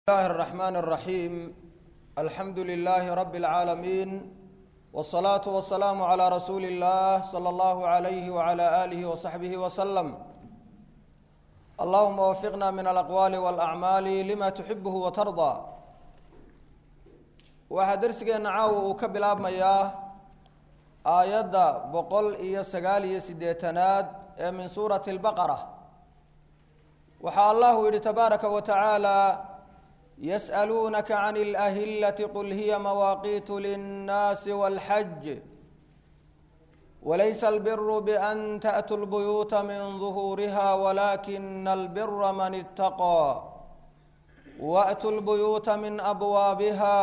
الله الرحمن الرحيم الحمد لله رب العالمين والصلاة والسلام على رسول الله صلى الله عليه وعلى آله وصحبه وسلم اللهم وفقنا من الأقوال والأعمال لما تحبه وترضى waxaa darsigeena caawa uu ka bilaabmayaa aayadda boqol iyo sagaal iyo siddeetanaad ee min suurati albaqara waxaa allahu yidhi tabaaraka wa tacaala yas'aluunaka can اlahillati qul hiya mawaaqiitu linnaasi wاlxaj walaysa albiru bian ta'tuu lbuyuuta min duhuuriha walakina albira man itaqى wa'tuu lbuyuuta min abwaabiha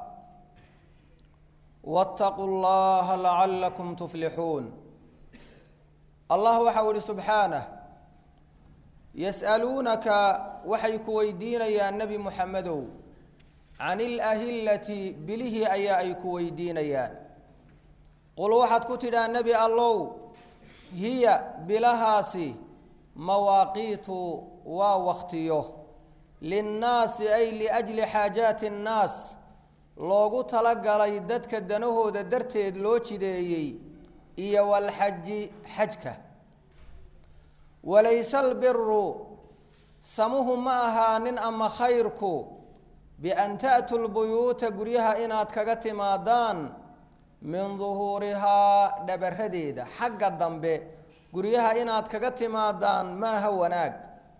wاtaquu اllaha lacalakum tuflixuun allah waxau ihi subxaanah yas'aluunaka waxay ku weydiinayaan nebi muxamedow can ilahillati bilihii ayaa ay ku weydiinayaan qul waxaad ku tidhaa nebi allow hiya bilahaasi mawaaqiitu waa waktiyo linnaasi ay liajli xaajaati annaas loogu talagalay dadka danahooda darteed loo jideeyey iyo walxaji xajka walayse albiru samuhu ma ahaanin ama khayrku bian ta'tuu lbuyuuta guryaha inaad kaga timaadaan min duhuurihaa dhabaradeeda xagga dambe guryaha inaad kaga timaadaan maaha wanaag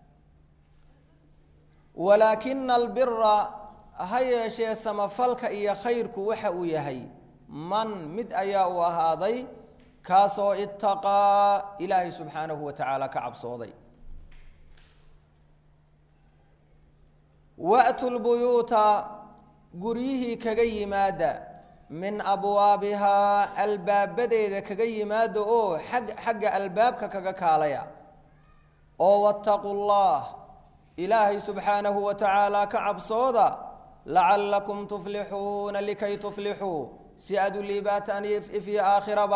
walaakina albira ha yeeshee samafalka iyo khayrku waxa uu yahay man mid ayaa uu ahaaday kaasoo itaqaa ilaahay subxaanahu wa tacaala ka cabsooday wa'tu lbuyuuta guryihii kaga yimaada min abwaabihaa albaabadeeda kaga yimaada oo xag xagga albaabka kaga kaalaya oo wattaquu llah ilaahay subxaanahu wa tacaala ka cabsooda lacalakum tuflixuuna likay tuflixuu si aad u liibaataan ifyo aakhiraba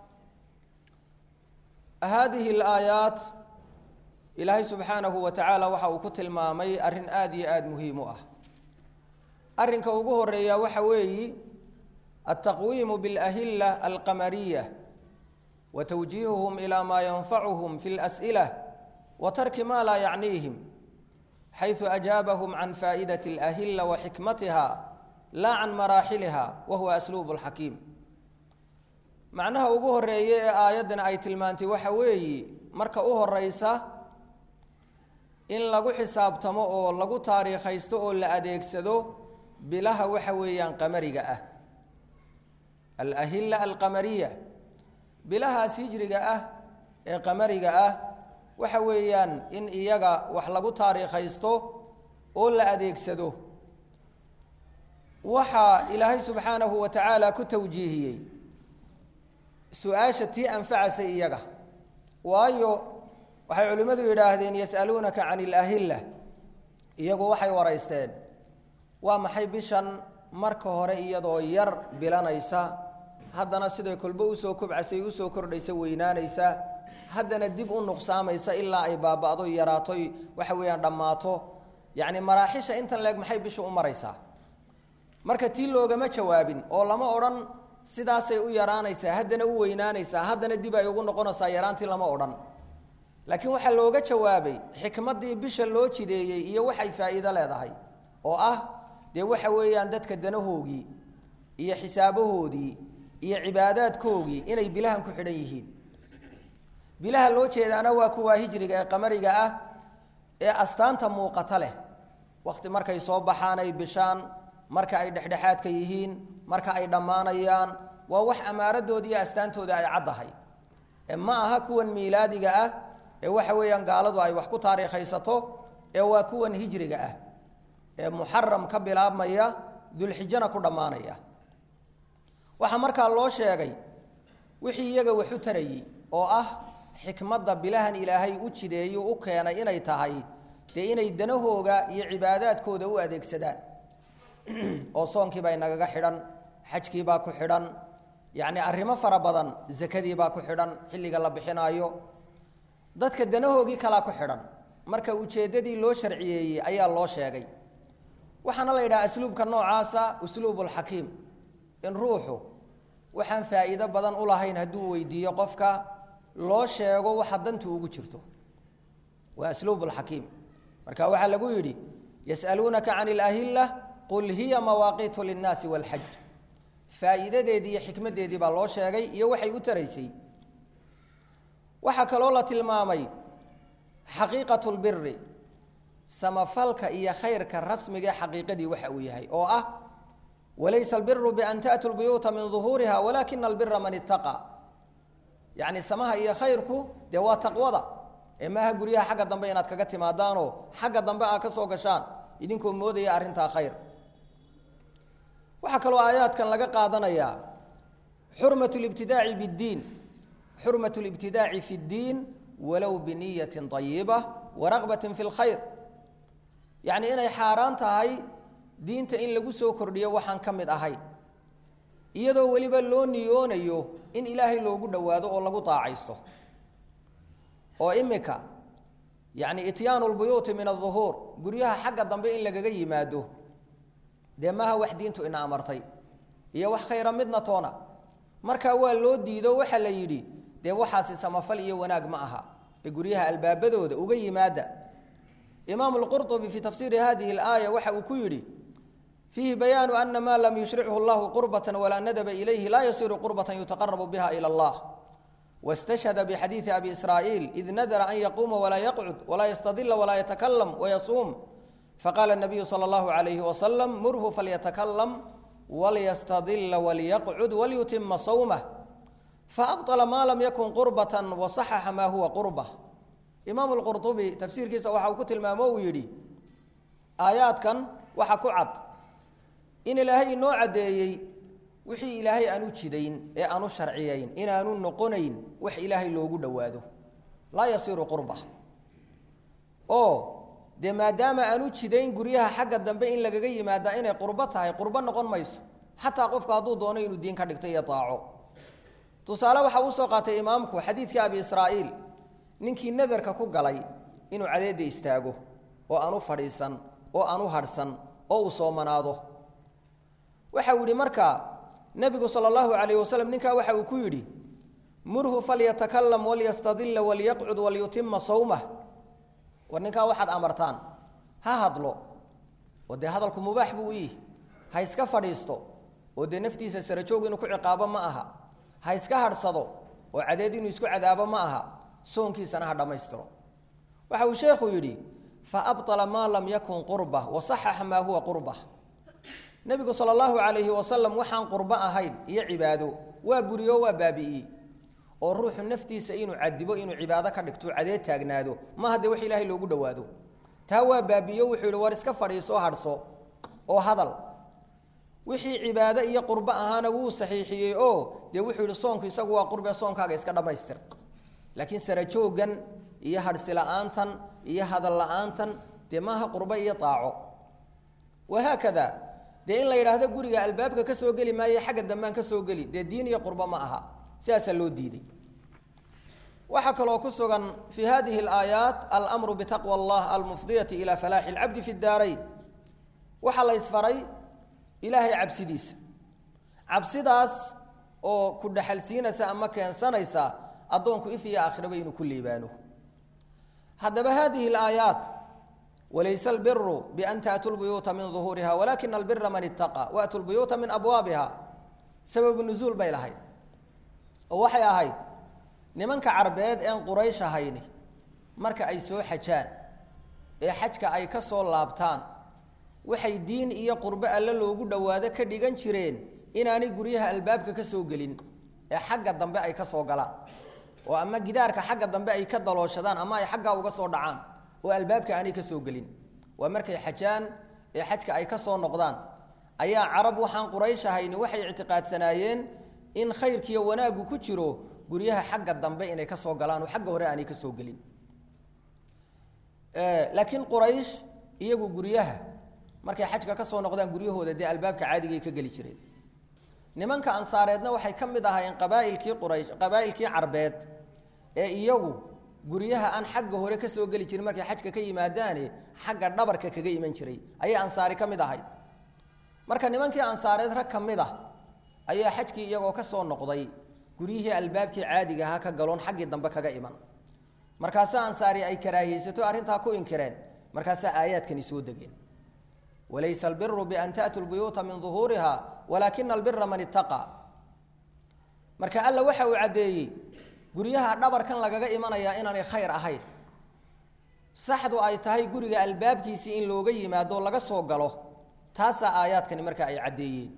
haadihi alaayaat ilaahay subxaanahu wa tacaala waxa uu ku tilmaamay arrin aada iyo aada muhiim u ah arrinka ugu horeeya waxa weeyi altaqwiimu biاlahila alqamariya wa tawjiihuhum ilaa maa yanfacuhum fi اlas'ila wa tarki ma laa yacniihim xayثu ajaabahum can faa'idaة اlahila wa xikmatiha laa can maraaxiliha wa huwa asluub اlxakiim macnaha ugu horeeye ee aayaddan ay tilmaantay waxa weeyi marka u horeysa in lagu xisaabtamo oo lagu taariikhaysto oo la adeegsado bilaha waxa weeyaan qamariga ah alahila alqamariya bilahaas hijriga ah ee qamariga ah waxa weeyaan in iyaga wax lagu taariikhaysto oo la adeegsado waxaa ilaahay subxaanahu wa tacaala ku tawjiihiyey su-aasha tii anfacasay iyaga waayo waxay culimmadu yidhaahdeen yas'aluunaka can ilahilla iyagu waxay waraysteen waa maxay bishan marka hore iyadoo yar bilanaysa haddana siday kolbo usoo kobcasay usoo kordhaysa weynaanaysa haddana dib u nuqsaamaysa ilaa ay baaba'do yaraatoy waxa weeyaan dhammaato yacni maraaxisha intan leeg maxay bishu u maraysaa marka tii loogama jawaabin oo lama odhan sidaasay u yaraanaysaa haddana u weynaanaysaa haddana dib ay ugu noqonaysaa yaraantii lama odhan laakiin waxaa looga jawaabay xikmaddii bisha loo jideeyey iyo waxay faa'iido leedahay oo ah dee waxa weeyaan dadka danahoogii iyo xisaabahoodii iyo cibaadaadkoogii inay bilahan ku xidhan yihiin bilaha loo jeedaana waa kuwaa hijriga ee qamariga ah ee astaanta muuqata leh wakhti markay soo baxaan ay bishaan marka ay dhexdhexaadka yihiin marka ay dhammaanayaan waa wax amaaradooda iyo astaantooda ay caddahay ma aha kuwan miilaadiga ah ee waxa weeyaan gaaladu ay wax ku taariikhaysato ee waa kuwan hijriga ah ee muxaram ka bilaabmaya dulxijana ku dhammaanaya waxaa markaa loo sheegay wixii iyaga wax u tarayey oo ah xikmadda bilahan ilaahay u jideeyo u keenay inay tahay dee inay danahooga iyo cibaadaadkooda u adeegsadaan oo soonkiibaa inagaga xidhan xajkiibaa ku xidhan yacni arrimo fara badan zakadiibaa ku xidhan xilliga la bixinaayo dadka danahoogii kalaa ku xidhan marka ujeeddadii loo sharciyeeyey ayaa loo sheegay waxaana la yidhaha asluubka noocaasa usluub lxakiim in ruuxu waxaan faa'iido badan u lahayn hadduu weydiiyo qofka loo sheego waxa dantu ugu jirto waa asluub lxakiim marka waxaa lagu yidhi yas'aluunaka can ilahilla qul hiya mawaaqiitu linnaasi wاlxaj faa'iidadeedii iyo xikmaddeedii baa loo sheegay iyo waxay u taraysay waxaa kaloo la tilmaamay xaqiiqat lbiri samafalka iyo khayrka rasmigae xaqiiqadii waxa uu yahay oo ah walaysa albiru bian taأtu lbuyuuta min ظuhuuriha walakina albira man itaqى yacni samaha iyo khayrku dee waa taqwada ee maaha guryaha xagga dambe inaad kaga timaadaanoo xagga dambe aad ka soo gashaan idinkoo moodaya arrintaa khayr waxaa kaloo aayaadkan laga qaadanayaa xurmat libtidaaci biddiin xurmat libtidaaci fi اddiin walow biniyatin طayiba waraqbatin fi اlkhayr yacni inay xaaraan tahay diinta in lagu soo kordhiyo waxaan ka mid ahayn iyadoo weliba loo niyoonayo in ilaahay loogu dhowaado oo lagu daacaysto oo imika yacni ityaanu lbuyuuti min aلظuhuur guryaha xagga dambe in lagaga yimaado dee maaha wax diintu ina amartay iyo wax khayra midna toona markaa waa loo diido waxaa la yidhi dee waxaasi samafal iyo wanaag ma aha ee guryaha albaabadooda uga yimaada imaamu lqurطubi fii tafsiiri hadihi اlaaya waxa uu ku yidhi fiihi bayaanu ana ma lam yushrichu اllahu qurbata walaa nadaba ilayhi laa yasiru qurbata yutaqarabu biha ilى اllah wاstashhada bxadiiثi abi israa'iil id nadara an yaquuma walaa yaqcud walaa yastadila walaa yatakalam wayasuum faqaala الnabiyu salى اllahu عalayhi wasalam murhu falyatakalam walyastadila walyaqcud walyutima sawmah faabطla ma lam yakun qurbata wasaxaxa ma huwa qurba imaamu lqurطubi tafsiirkiisa waxa uu ku tilmaamo uu yidhi aayaadkan waxa ku cad in ilaahay inoo caddeeyey wixii ilaahay aanu jidayn ee aanu sharciyayn inaanu noqonayn wax ilaahay loogu dhowaado laa yasiru qurba oo dee maadaama aanu jidayn guryaha xagga dambe in lagaga yimaadaa inay qurbo tahay qurbo noqon mayso xataa qofku hadduu doono inuu diin ka dhigto iyo daaco tusaale waxa uu soo qaatay imaamku xadiidkii abi israa'iil ninkii nadarka ku galay inuu cadeedda istaago oo aanu fadhiisan oo aanu hadhsan oo uu soomanaado waxa uu yidhi markaa nebigu sala allahu calayh wasalam ninkaa waxa uu ku yidhi murhu falyatakalam walyastadilla walyaqcud walyutima sawmah war ninkaa waxaad amartaan ha hadlo oo dee hadalku mubaax buu u yihi ha iska fadhiisto oo dee naftiisa sarajoog inuu ku ciqaabo ma aha ha iska hadhsado oo cadeed inuu isku cadaabo ma aha soonkiisana ha dhammaystiro waxa uu sheekhu yidhi faabطla maa lam yakun qurba wasaxaxa maa huwa qurba nebigu sala allahu calayhi wasalam waxaan qurbo ahayn iyo cibaado waa buriyo waa baabi'iyey oo ruuxu naftiisa inuu cadibo inuu cibaado ka dhigto cadeed taagnaado maaha dee wax ilaahay loogu dhowaado taa waa baabi'iyo wuxuu yidhi war iska fadhiisoo hadhso oo hadal wixii cibaado iyo qurbo ahaana wuu saxiixiyey oo dee wuxuu yidhi soonku isagu waa qurbe soonkaaga iska dhammaystir laakiin sarajoogan iyo hadhsi la-aantan iyo hadal la-aantan dee maaha qurbo iyo daaco wahaakada dee in la yidhaahdo guriga albaabka ka soo geli maayo xagga dambaan ka soo geli dee diin iyo qurbo ma aha sidaasaa loo diiday waxaa kaloo ku sugan fii hadihi alaayaat almru bitaqwa allah almufdiyati ila falaaxi alcabdi fi daarayn waxaa la ysfaray ilaahay cabsidiisa cabsidaas oo ku dhaxalsiinaysa ama keensanaysa addoonku if iyo aakhiraba inuu ku liibaano haddaba hadihi alaayaat walaysa albiru bian taأtuu lbuyuuta min ظuhuuriha walakina albira man itaqى waatuu lbuyuuta min abwaabiha sababu nuzuul bay lahayd oo waxay ahayd nimanka carbeed een quraysh ahayni marka ay soo xajaan ee xajka ay ka soo laabtaan waxay diin iyo qurbo alle loogu dhowaado ka dhigan jireen inaanay guryaha albaabka ka soo gelin ee xagga dambe ay ka soo galaan oo ama gidaarka xagga dambe ay ka dalooshadaan ama ay xaggaa uga soo dhacaan oo albaabka aanay ka soo gelin waa markay xajaan ee xajka ay ka soo noqdaan ayaa carab waxaan quraysh ahayni waxay ictiqaadsanaayeen in khayrkiiyo wanaaggu ku jiro guryaha xagga dambe inay ka soo galaan oo xagga hore aanay ka soo gelin laakiin quraysh iyagu guryaha markay xajka ka soo noqdaan guryahooda dee albaabka caadigay ka geli jireen nimanka ansaareedna waxay ka mid ahaayeen qabaailkii quraysh qabaa'ilkii carbeed ee iyagu guryaha aan xagga hore ka soo geli jirin markay xajka ka yimaadaane xagga dhabarka kaga iman jiray ayay ansaari ka mid ahayd marka nimankii ansaareed rag ka mid ah ayaa xajkii iyagoo ka soo noqday guryihii albaabkii caadiga ahaa ka galoon xaggii dambe kaga iman markaasaa ansaari ay karaahiyeysato arrintaa ku inkireen markaasaa aayaadkani soo degeen walaysa albiru bian ta'tuu lbuyuuta min duhuuriha walaakina albira man ittaqaa marka alla waxa uu caddeeyey guryaha dhabarkan lagaga imanayaa inaanay khayr ahayn saxdu ay tahay guriga albaabkiisii in looga yimaado laga soo galo taasaa aayaadkani marka ay caddeeyeen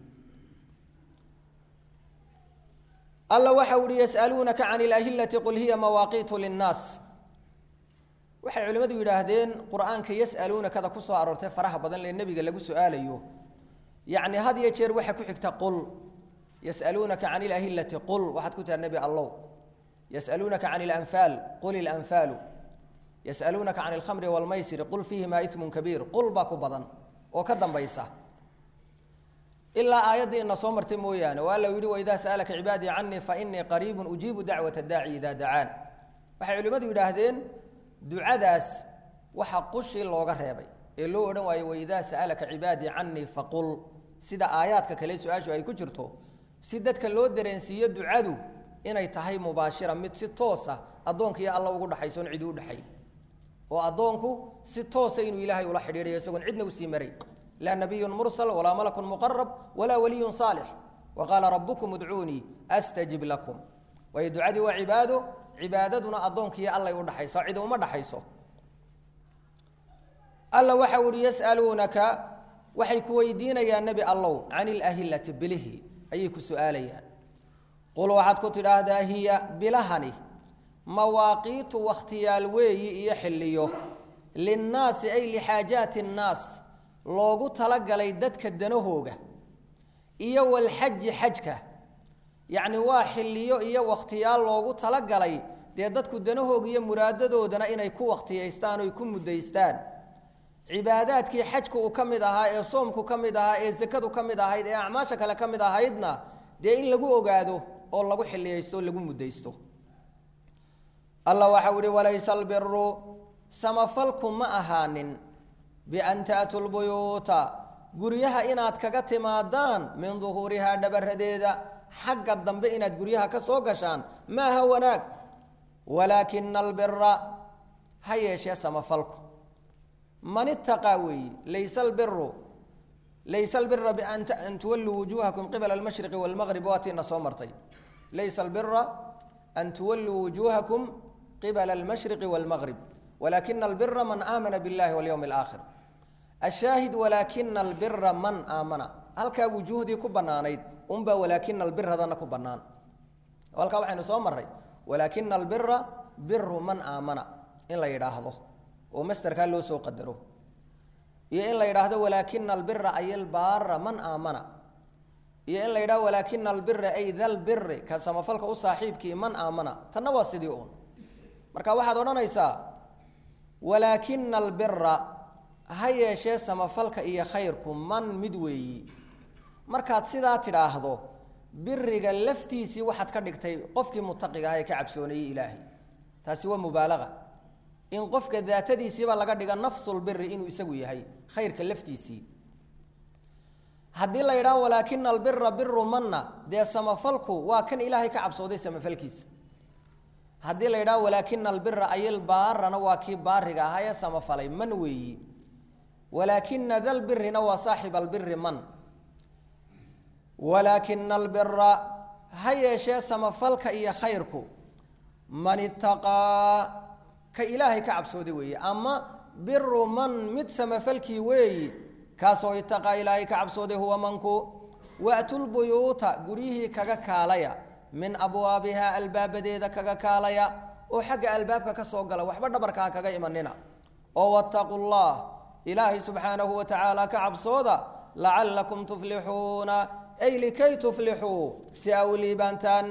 alla waxa uhi yas'aluunaka can ilahillati qul hiya mawaaqiitu linnaas waxay culimmadu yidhaahdeen qur-aanka yas'aluunakada ku soo aroortay faraha badan lee nebiga lagu su-aalayo yacni had iyo jeer waxaa ku xigta qul yas'aluunaka can ilahillati qul waxaad ku tiha nebi allow yas'aluunaka can ilanfaal qul ilanfaalu yas'aluunaka can alkhamri waalmaysiri qul fiihimaa ismun kabiir qul baa ku badan oo ka dambaysa ilaa aayaddii ina soo martay mooyaane oo alla yidhi waidaa sa'alaka cibaadii canii fainii qariibun ujiibu dacwata daaci idaa dacaan waxay culimmadu yidhaahdeen ducadaas waxa qushii looga reebay ee loo odhan waayo waidaa sa'alaka cibaadii canii faqul sida aayaadka kale su-aashu ay ku jirto si dadka loo dareensiiyo ducadu inay tahay mubaashira mid si toosa addoonka iyo alla ugu dhaxaysoon cidi u dhexay oo addoonku si toosa inuu ilaahay ula xidhiidhayo isagoon cidna usii maray laa nabiyun mursal walaa malakun muqarab walaa waliyun saalix wa qaala rabbukum udcuunii astajib lakum waayo ducadii waa cibaado cibaadaduna addoonkiiyo allay u dhaxaysa cidi uma dhaxayso alla waxa uhi yas'aluunaka waxay ku weydiinayaan nebi allow can ilahillati bilihi ayay ku su-aalayaan qul waxaad ku tidhaahdaa hiya bilahani mawaaqiitu wakhtiyaal weeyi iyo xilliyo linnaasi ay lixaajaati annaas loogu talagalay dadka danahooga iyo walxaji xajka yacni waa xilliyo iyo wakhtiyaal loogu talagalay dee dadku danahooga iyo muraadadoodana inay ku wakhtiyaystaan oy ku muddaystaan cibaadaadkii xajku uu ka mid ahaa ee soomku ka mid ahaa ee sakadu ka mid ahayd ee acmaasha kale ka mid ahaydna dee in lagu ogaado oo lagu xilliyaysto o lagu muddaysto alla waxau ihi walaysa albiru samafalku ma ahaanin bian ta'tuu lbuyuuta guryaha inaad kaga timaadaan min duhuurihaa dhabaradeeda xagga dambe inaad guryaha ka soo gashaan maaha wanaag walaakina albira ha yeeshee samafalku man itaqaa weeyi laysa albiru laysa albira bian tuwalluu wujuuhakum qibala almashriqi waalmaqrib waatiina soo martay laysa albira an tuwalluu wujuuhakum qibala almashriqi waalmaqrib walaakina albira man aamana biاllahi walyowmi alaakhir ashaahid walaakina albira man aamana halkaa wujuuhdii ku bannaanayd unbaa walaakina albiradana ku bannaan halkaa waxaynu soo marray walaakina albira biru man aamana in la yidhaahdo oo masterkaa loo soo qadaro iyo in la yidhaahdo walaakina albira ay albaara man aamana iyo in la yidhahdo walaakina albira ay dalbiri ka samafalka u saaxiibkii man aamana tanna waa sidii uun marka waxaad odhanaysaa walaakina albira ha yeeshee samafalka iyo khayrku man mid weeyi markaad sidaa tidhaahdo biriga laftiisii waxaad ka dhigtay qofkii mutaqiga ah ee ka cabsoonayey ilaahay taasi waa mubaalaga in qofka daatadiisiiba laga dhiga nafsulbiri inuu isagu yahay khayrka laftiisii haddii la yidhaho walaakina albira biru manna dee samafalku waa kan ilaahay ka cabsooday samafalkiisa haddii la yidhaho walaakina albira ayilbaarana waa kii baariga ahaa ee samafalay man weeyi walaakina dalbirina waa saaxib albiri man walaakina albira ha yeeshee samafalka iyo khayrku man itaqaa ka ilaahay ka cabsooday weeye ama biru man mid samafalkii weeyi kaasoo itaqaa ilaahay ka cabsooday huwa manku wa'tulbuyuuta guryihii kaga kaalaya min abwaabihaa albaabadeeda kaga kaalaya oo xagga albaabka ka soo gala waxba dhabarkaa kaga imanina oo wattaquu llah ilaahay subxaanahu wa tacaala ka cabsooda lacallakum tuflixuuna ay likay tuflixuu si aa u liibaantaan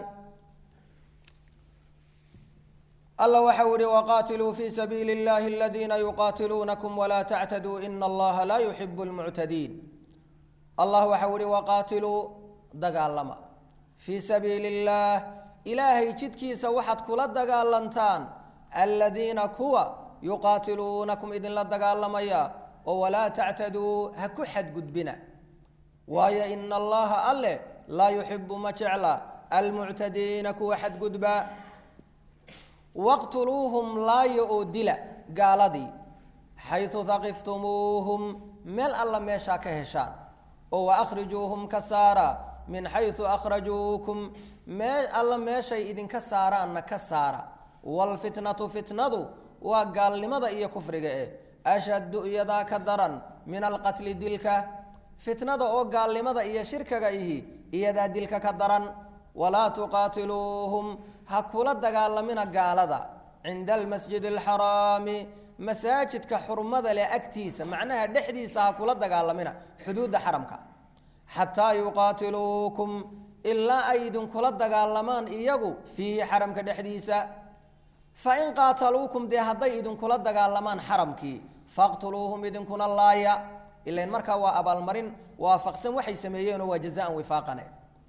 alla waxau ihi waqaatiluu fii sabiili اllahi aladiina yuqaatiluunakum walaa tactaduu ina allaha laa yuxibu lmuctadiin allah waxau ihi waqaatiluu dagaalama fii sabiili اllaah ilaahay jidkiisa waxaad kula dagaalantaan aladiina kuwa yuqaatiluunakum idinla dagaalamaya oo walaa tactaduu ha ku xadgudbina waayo ina allaha alle laa yuxibu ma jecla almuctadiina kuwa xadgudba waqtuluuhum laaya oo dila gaaladii xaytu haqiftumuuhum meel alla meeshaa ka heshaan oo waahrijuuhum ka saara min xaysu akhrajuukum mee alla meeshay idinka saaraanna ka saara waalfitnatu fitnadu waa gaalnimada iyo kufriga eh ashaddu iyadaa ka daran min alqatli dilka fitnada oo gaalnimada iyo shirkaga ihi iyadaa dilka ka daran walaa tuqaatiluuhum ha kula dagaalamina gaalada cinda almasjidi alxaraami masaajidka xurmada leh agtiisa macnaha dhexdiisa ha kula dagaalamina xuduudda xaramka xataa yuqaatiluukum ilaa ay idinkula dagaalamaan iyagu fiihi xaramka dhexdiisa fain qaataluukum dee hadday idinkula dagaalamaan xaramkii faqtuluuhum idinkuna laaya ilain markaa waa abaalmarin waafaqsan waxay sameeyeenoo waa jazaan wifaaqane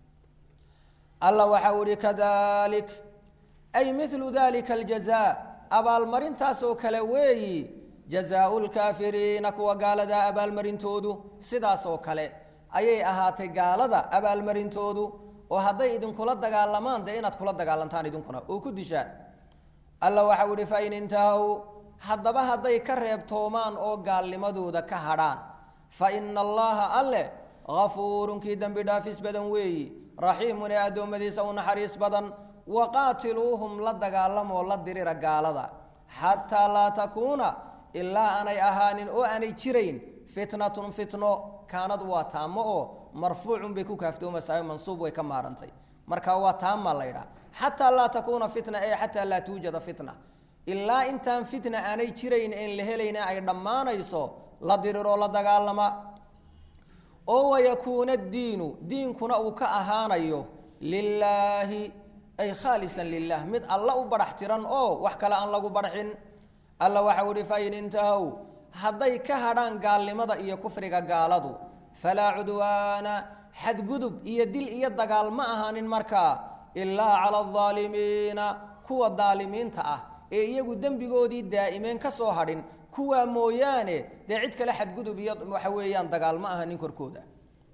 alla waxau ihi kadalik ay milu dalika aljaza abaalmarintaasoo kale weeyi jazaau lkaafiriina kuwa gaalada abaalmarintoodu sidaasoo kale ayay ahaatay gaalada abaalmarintoodu oo hadday idinkula dagaalamaan dee inaad kula dagaalantaan idinkuna oo ku dishaan alla waxau ihi fain intahow haddaba hadday ka reebtoomaan oo gaalnimadooda ka hadhaan fa ina allaha alle hafuurun kii dembi dhaafis badan weeyi raxiimun ee addoommadiisa u naxariis badan waqaatiluuhum la dagaalamoo la dirira gaalada xataa laa takuuna ilaa aanay ahaanin oo aanay jirayn fitnatun fitno kaanad waa taamo oo marfuucun bay ku kaaftoomasaayo mansuub way ka maarantay marka waa taama la ydhaha xataa laa takuuna fitna ee xataa laa tuujada fitna ilaa intaan fitna aanay jirayn en la helayna ay dhammaanayso la diriroo la dagaalama oo wayakuuna diinu diinkuna uu ka ahaanayo lilaahi ay khaalisan lilah mid alla u badhax tiran oo wax kale aan lagu badhaxin alla waxau ihi fain intahow hadday ka hadhaan gaalnimada iyo kufriga gaaladu falaa cudwaana xadgudub iyo dil iyo dagaal ma ahaanin markaa ilaa cala aldaalimiina kuwa daalimiinta ah ee iyagu dembigoodii daa'imeen ka soo hadhin kuwaa mooyaane dee cid kale xadgudub iyo waxa weeyaan dagaal ma ahanin korkooda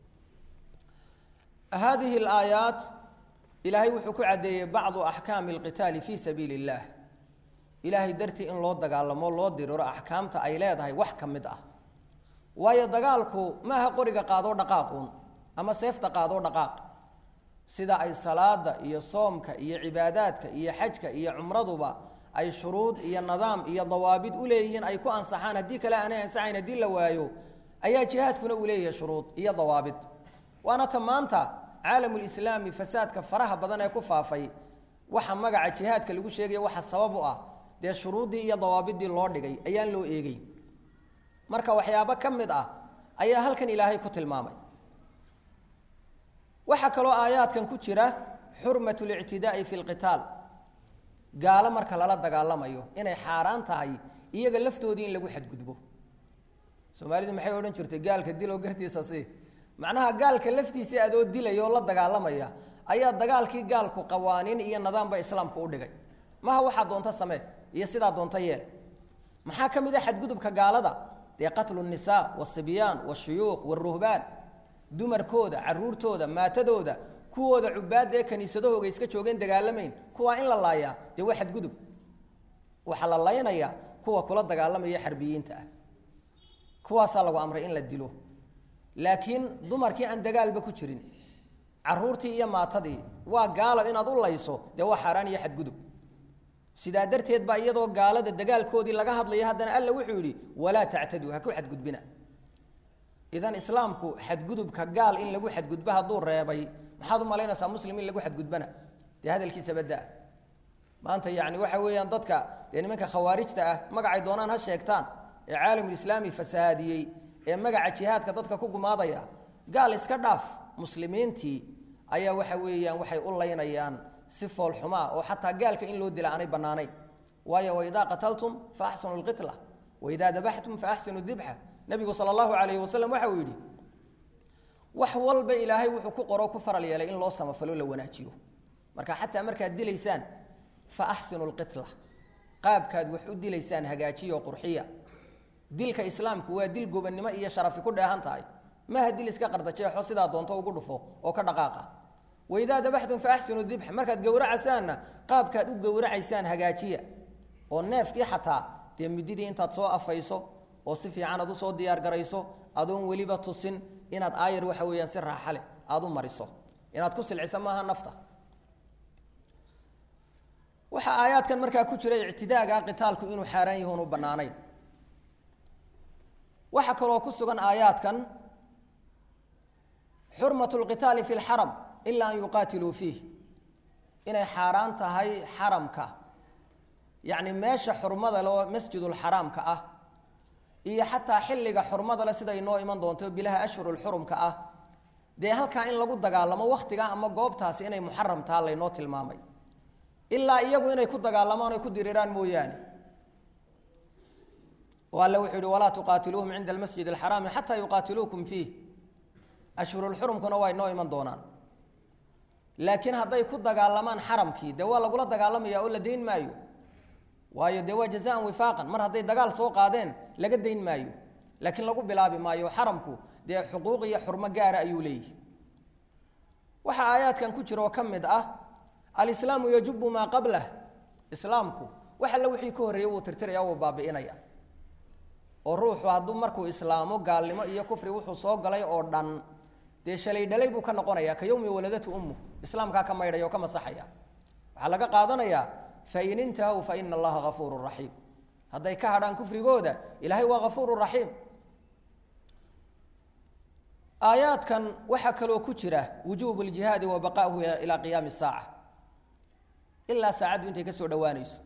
haadihi alaayaat ilaahay wuxuu ku caddeeyey bacdu axkaami alqitaali fii sabiili اllah ilaahay dartii in loo dagaalamo loo diriro axkaamta ay leedahay wax ka mid ah waayo dagaalku maaha qoriga qaadoo dhaqaaquun ama seefta qaadoo dhaqaaq sida ay salaada iyo soomka iyo cibaadaadka iyo xajka iyo cumraduba ay shuruud iyo nidaam iyo dawaabid u leeyihiin ay ku ansaxaan haddii kale aanay ansaxayn haddii la waayo ayaa jihaadkuna uu leeyahay shuruud iyo dawaabid waana ta maanta caalamulislaami fasaadka faraha badan ee ku faafay waxa magaca jihaadka lagu sheegaya waxa sabab u ah dee shuruuddii iyo dawaabiddii loo dhigay ayaan loo eegey marka waxyaabo ka mid ah ayaa halkan ilaahay ku tilmaamay waxaa kaloo aayaadkan ku jira xurmat lictidaai fi lqitaal gaalo marka lala dagaalamayo inay xaaraan tahay iyaga laftoodii in lagu xadgudbo soomaalidu maxay odhan jirtay gaalka diloo gartiisa si macnaha gaalka laftiisa adoo dilaya oo la dagaalamaya ayaa dagaalkii gaalku qawaaniin iyo nidaamba islaamku u dhigay maha waxaa doonta samee iyo sidaa doonta yeel maxaa ka mid a xadgudubka gaalada dee qatlu nisaa wasibyaan washuyuukh waruhbaan dumarkooda caruurtooda maatadooda kuwooda cubaadda ee kaniisadahooga iska joogeen dagaalamayn kuwaa in la laayaa dee waa xadgudub waxaa la laynayaa kuwa kula dagaalamaya xarbiyiinta ah kuwaasaa lagu amray in la dilo laakiin dumarkii aan dagaalba ku jirin caruurtii iyo maatadii waa gaalo inaad u layso dee waa xaaraan iyo xadgudub sidaa darteed baa iyadoo gaalada dagaalkoodii laga hadlaya haddana alla wuxuu yidhi walaa tactaduu ha ku xadgudbina idan islaamku xadgudubka gaal in lagu xadgudbo hadduu reebay maxaad u malaynaysaa muslim in lagu xadgudbana dee hadalkiisa badaa maanta yani waxa weeyaan dadka dee nimanka khawaarijta ah magacay doonaan ha sheegtaan ee caalamulislaami fasahaadiyey ee magaca jihaadka dadka ku gumaadaya gaal iska dhaaf muslimiintii ayaa waxa weeyaan waxay u laynayaan si foolxumaa oo xataa gaalka in loo dila aanay bannaanayn waayo waidaa qataltum fa axsinu lqitla waidaa dabaxtum fa axsinu dibxa nabigu sala allahu calayhi wasalam waxa uu yidhi wax walba ilaahay wuxuu ku qoro ku faral yeelay in loo samafalo la wanaajiyo marka xataa markaad dilaysaan fa axsinu lqitla qaabkaad wax u dilaysaan hagaajiyo qurxiya dilka islaamku waa dil gobannimo iyo sharafi ku dheehan tahay maha dil iska qardajeexo sidaa doonto ugu dhufo oo ka dhaqaaqa waidaa dabaxtum fa axsinu dibx markaad gowracasaanna qaabkaad u gowracaysaan hagaajiya oo neefkii xataa dee mididii intaad soo afayso oo si fiican aad usoo diyaar garayso adoon weliba tusin inaad aayar waxa weeyaan si raaxa leh aada u mariso inaad ku silciso maaha nafta waxaa aayaadkan markaa ku jira ictidaaga qitaalku inuu xaaraan yahi unu bannaanayn waxaa kaloo ku sugan aayaadkan xurmat lqitaali fi lxaram ila an yuqaatiluu fiih inay xaaraan tahay xaramka yacni meesha xurmada leo masjidulxaraamka ah iyo xataa xilliga xurmada le sida inoo iman doonto bilaha ashhurulxurumka ah dee halkaa in lagu dagaalamo wakhtigaa ama goobtaasi inay muxaram taha laynoo tilmaamay ilaa iyagu inay ku dagaalamaan oy ku diriraan mooyaane o alle wuxuu yihi walaa tuqaatiluuhum cinda almasjid alxaraami xataa yuqaatiluukum fiih ashhurulxurumkuna waa inoo iman doonaan laakiin hadday ku dagaalamaan xaramkii dee waa lagula dagaalamaya oo la dayn maayo waayo dee waa jazaan wifaaqan mar hadday dagaal soo qaadeen laga dayn maayo laakiin lagu bilaabi maayo xaramku dee xuquuq iyo xurmo gaara ayuu leeyihi waxaa aayaadkan ku jira oo ka mid ah alislaamu yajubu maa qablah islaamku wax alle wixii ka horreeyey wuu tirtiraya wuu baabi'inaya oo ruuxu hadduu markuu islaamo gaalnimo iyo kufri wuxuu soo galay oo dhan dee shalay dhalay buu ka noqonaya ka yowmi waladatu ummu islaamkaa ka maydhaya oo ka masaxaya waxaa laga qaadanayaa fain intahaw fa ina allaha gafuuru raxiim hadday ka hadhaan kufrigooda ilaahay waa gafuuru raxiim aayaadkan waxaa kaloo ku jira wujuubu ljihaadi wa baqaahu ilaa qiyaami saaca ilaa saacaddu intay ka soo dhowaanayso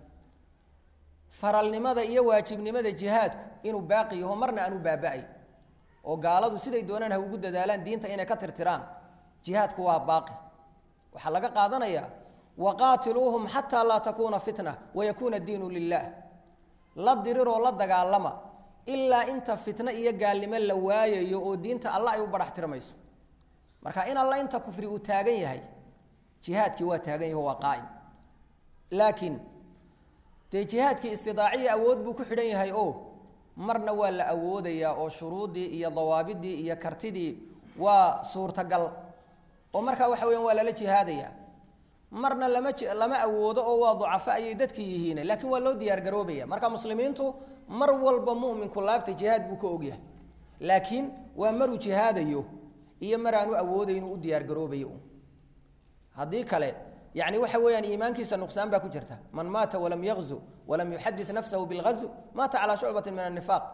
faralnimada iyo waajibnimada jihaadku inuu baaqi yaho marna aanu baaba-ay oo gaaladu siday doonaan ha ugu dadaalaan diinta inay ka tirtiraan jihaadku waa baaqi waxaa laga qaadanayaa waqaatiluuhum xataa laa takuuna fitna wayakuuna diinu lilah la diriroo la dagaalama ilaa inta fitno iyo gaalnimo la waayayo oo diinta alla ay u badhax tirmayso marka in alla inta kufri uu taagan yahay jihaadkii waa taagan yaho waa qaa'im laakiin dee jihaadkii istidaaciya awood buu ku xidhan yahay o marna waa la awoodayaa oo shuruuddii iyo dawaabidii iyo kartidii waa suurtagal oo markaa waxa weyan waa lala jihaadaya marna lama lama awoodo oo waa ducafo ayay dadki yihiin laakiin waa loo diyaar garoobaya marka muslimiintu mar walba muminku laabta jihaad buu ka ogyahay laakiin waa maruu jihaadayo iyo mar aanu awoodayn u diyaar garoobayo haddii kale yani waxa weeyaan iimaankiisa nuqsaan baa ku jirta man maata walam yakzu walam yuxadid nafsahu bilgazw maata calaa shucbati min anifaaq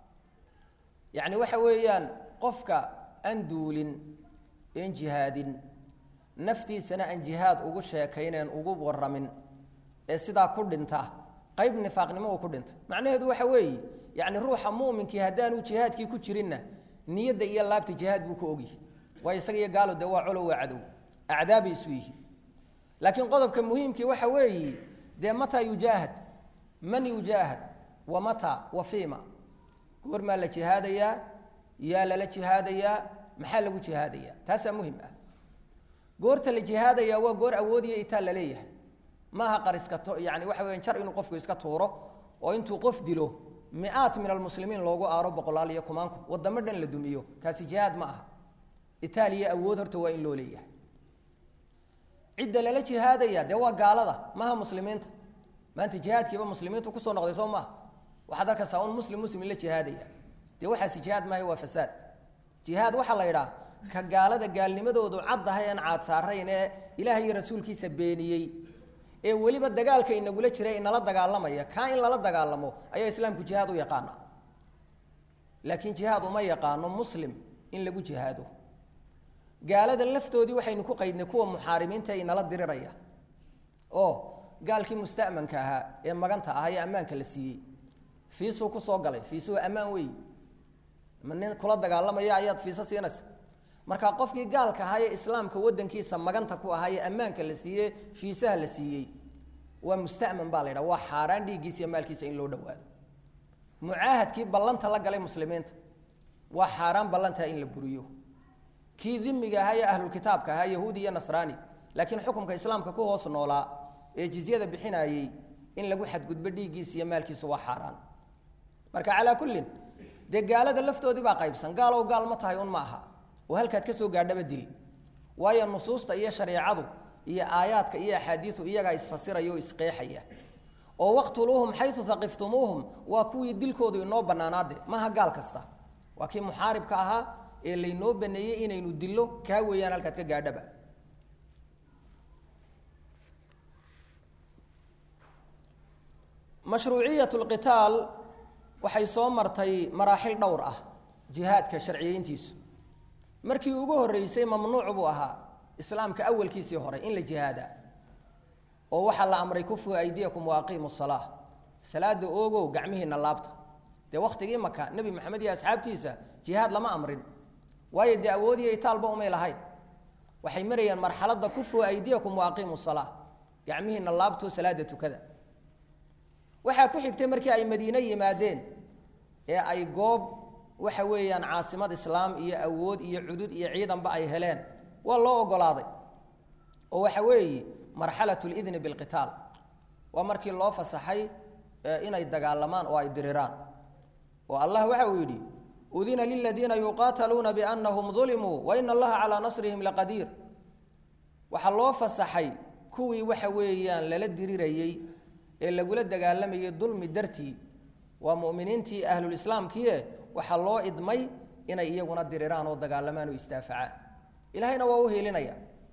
yani waxa weeyaan qofka aan duulin en jihaadin naftiisana aan jihaad ugu sheekayneen ugu waramin ee sidaa ku dhinta qayb nifaaqnimo uu ku dhinta macnaheedu waxa weeye yani ruuxa muminkii haddaanu jihaadkii ku jirinna niyadda iyo laabta jihaad buu ka ogyihi waayo isaga iyo gaalo de waa colo waa cadow acdaabay isu yihi laakiin qodobka muhiimkii waxa weeye dee mataa yujaahad man yujaahad wa mata wa fiima goormaa la jihaadayaa yaa lala jihaadayaa maxaa lagu jihaadayaa taasaa muhim ah goorta la jihaadaya waa goor awoodiya itaa laleeyahay maaha qariska yani waxa weya jar inuu qofku iska tuuro oo intuu qof dilo mi-aat min almuslimiin loogu aaro boqolaal iyo kumaanku wadamo dhan la dumiyo kaasi jihaad ma aha itaaliya awood horta waa in loo leeyahay cidda lala jihaadaya dee waa gaalada maaha muslimiinta maanta jihaadkiiba muslimiintu kusoo noqday soo maaha waxaad arkaysaa un muslim muslim la jihaadaya dee waxaasi jihaad maaha waa fasaad jihaad waxaa la yidhaha ka gaalada gaalnimadoodu caddahay aan caad saarayn ee ilaahay iyo rasuulkiisa beeniyey ee weliba dagaalka inagula jira inala dagaalamaya kaa in lala dagaalamo ayaa islaamku jihaad u yaqaana laakiin jihaad uma yaqaano muslim in lagu jihaado gaalada laftoodii waxaynu ku qaydnay kuwa muxaarimiinta inala diriraya oo gaalkii musta'manka ahaa ee maganta ahaa ee ammaanka la siiyey fiisuu kusoo galay fiisuhu ammaan wey ma nin kula dagaalamaya ayaad fiiso siinaysa marka qofkii gaalka ahaa ee islaamka wadankiisa maganta ku ahaa ee ammaanka la siiyey fiisaha la siiyey waa musta'man baa la ydhaha waa xaaraan dhiiggiisa iyo maalkiisa in loo dhawaado mucaahadkii ballanta la galay muslimiinta waa xaaraan ballantaa in la buriyo kii dimiga ahaa ee ahlulkitaabka ahaa yahuudi iyo nasraani laakiin xukumka islaamka ku hoos noolaa ee jizyada bixinayey in lagu xadgudbo dhiiggiisa iyo maalkiisu waa xaaraan marka calaa kullin dee gaalada laftoodii baa qaybsan gaalow gaal ma tahay un ma aha oo halkaad ka soo gaadhaba dil waayo nusuusta iyo shareecadu iyo aayaadka iyo axaadiisu iyagaa isfasiraya oo isqeexaya oo waqtuluuhum xayu taqiftumuuhum waa kuwii dilkoodu inoo bannaanaade maaha gaal kasta waa kii muxaaribka ahaa ee laynoo baneeyey inaynu dillo kaa weeyaan halkaad ka gaadhaba mashruuciyat lqitaal waxay soo martay maraaxil dhowr ah jihaadka sharciyeyntiisu markii ugu horreysay mamnuuc buu ahaa islaamka awalkiisii hore in la jihaadaa oo waxaa la amray kufu aydiyakum waaqiimu salaa salaada oogow gacmihiina laabta dee wakhtigii maka nebi maxamed iyo asxaabtiisa jihaad lama amrin waayo dee awoodiyo itaalba umay lahayn waxay marayeen marxaladda kufu aydiyakum waaqiimu salaa gacmihiina laabto salaada tukada waxaa ku xigtay markii ay madiine yimaadeen ee ay goob waxa weeyaan caasimad islaam iyo awood iyo cudud iyo ciidanba ay heleen waa loo ogolaaday oo waxa weeye marxalat lidni bilqitaal waa markii loo fasaxay inay dagaalamaan oo ay diriraan oo allah waxa uu yidhi udina liladiina yuqaataluuna biannahum dulimuu waina allaha calaa nasrihim laqadiir waxaa loo fasaxay kuwii waxa weeyaan lala dirirayey ee lagula dagaalamayay dulmi dartii waa muminiintii ahlulislaamkiie waxaa loo idmay inay iyaguna diriraan oo dagaalamaan oo istaafacaan ilahayna waa u heelinaya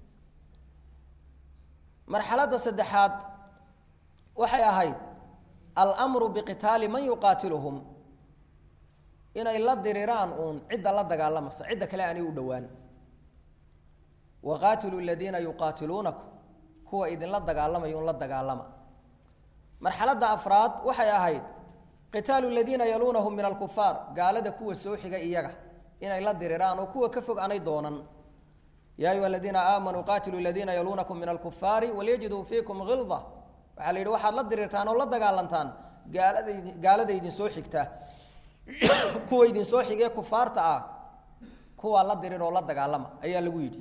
marxaladda saddexaad waxay ahayd almru biqitaali man yuqaatiluhum inay la diriraan uun cidda la dagaalamasa cidda kale aanay u dhowaan waqaatiluu ladiina yuqaatiluunakum kuwa idinla dagaalamaya un la dagaalama marxaladda afraad waxay ahayd qitaalu ladiina yaluunahum min alkufaar gaalada kuwa soo xiga iyaga inay la diriraan oo kuwa ka fog aanay doonan ya ayuha aladiina aamanuu qaatiluu ladiina yaluunakum min alkufaari walyajiduu fiikum hilda waxaa la yidhi waxaad la dirirtaan oo la dagaalantaan gaalada gaalada idinsoo xigta kuwa idinsoo xigee kufaarta ah kuwaa la dirir oo la dagaalama ayaa lagu yidhi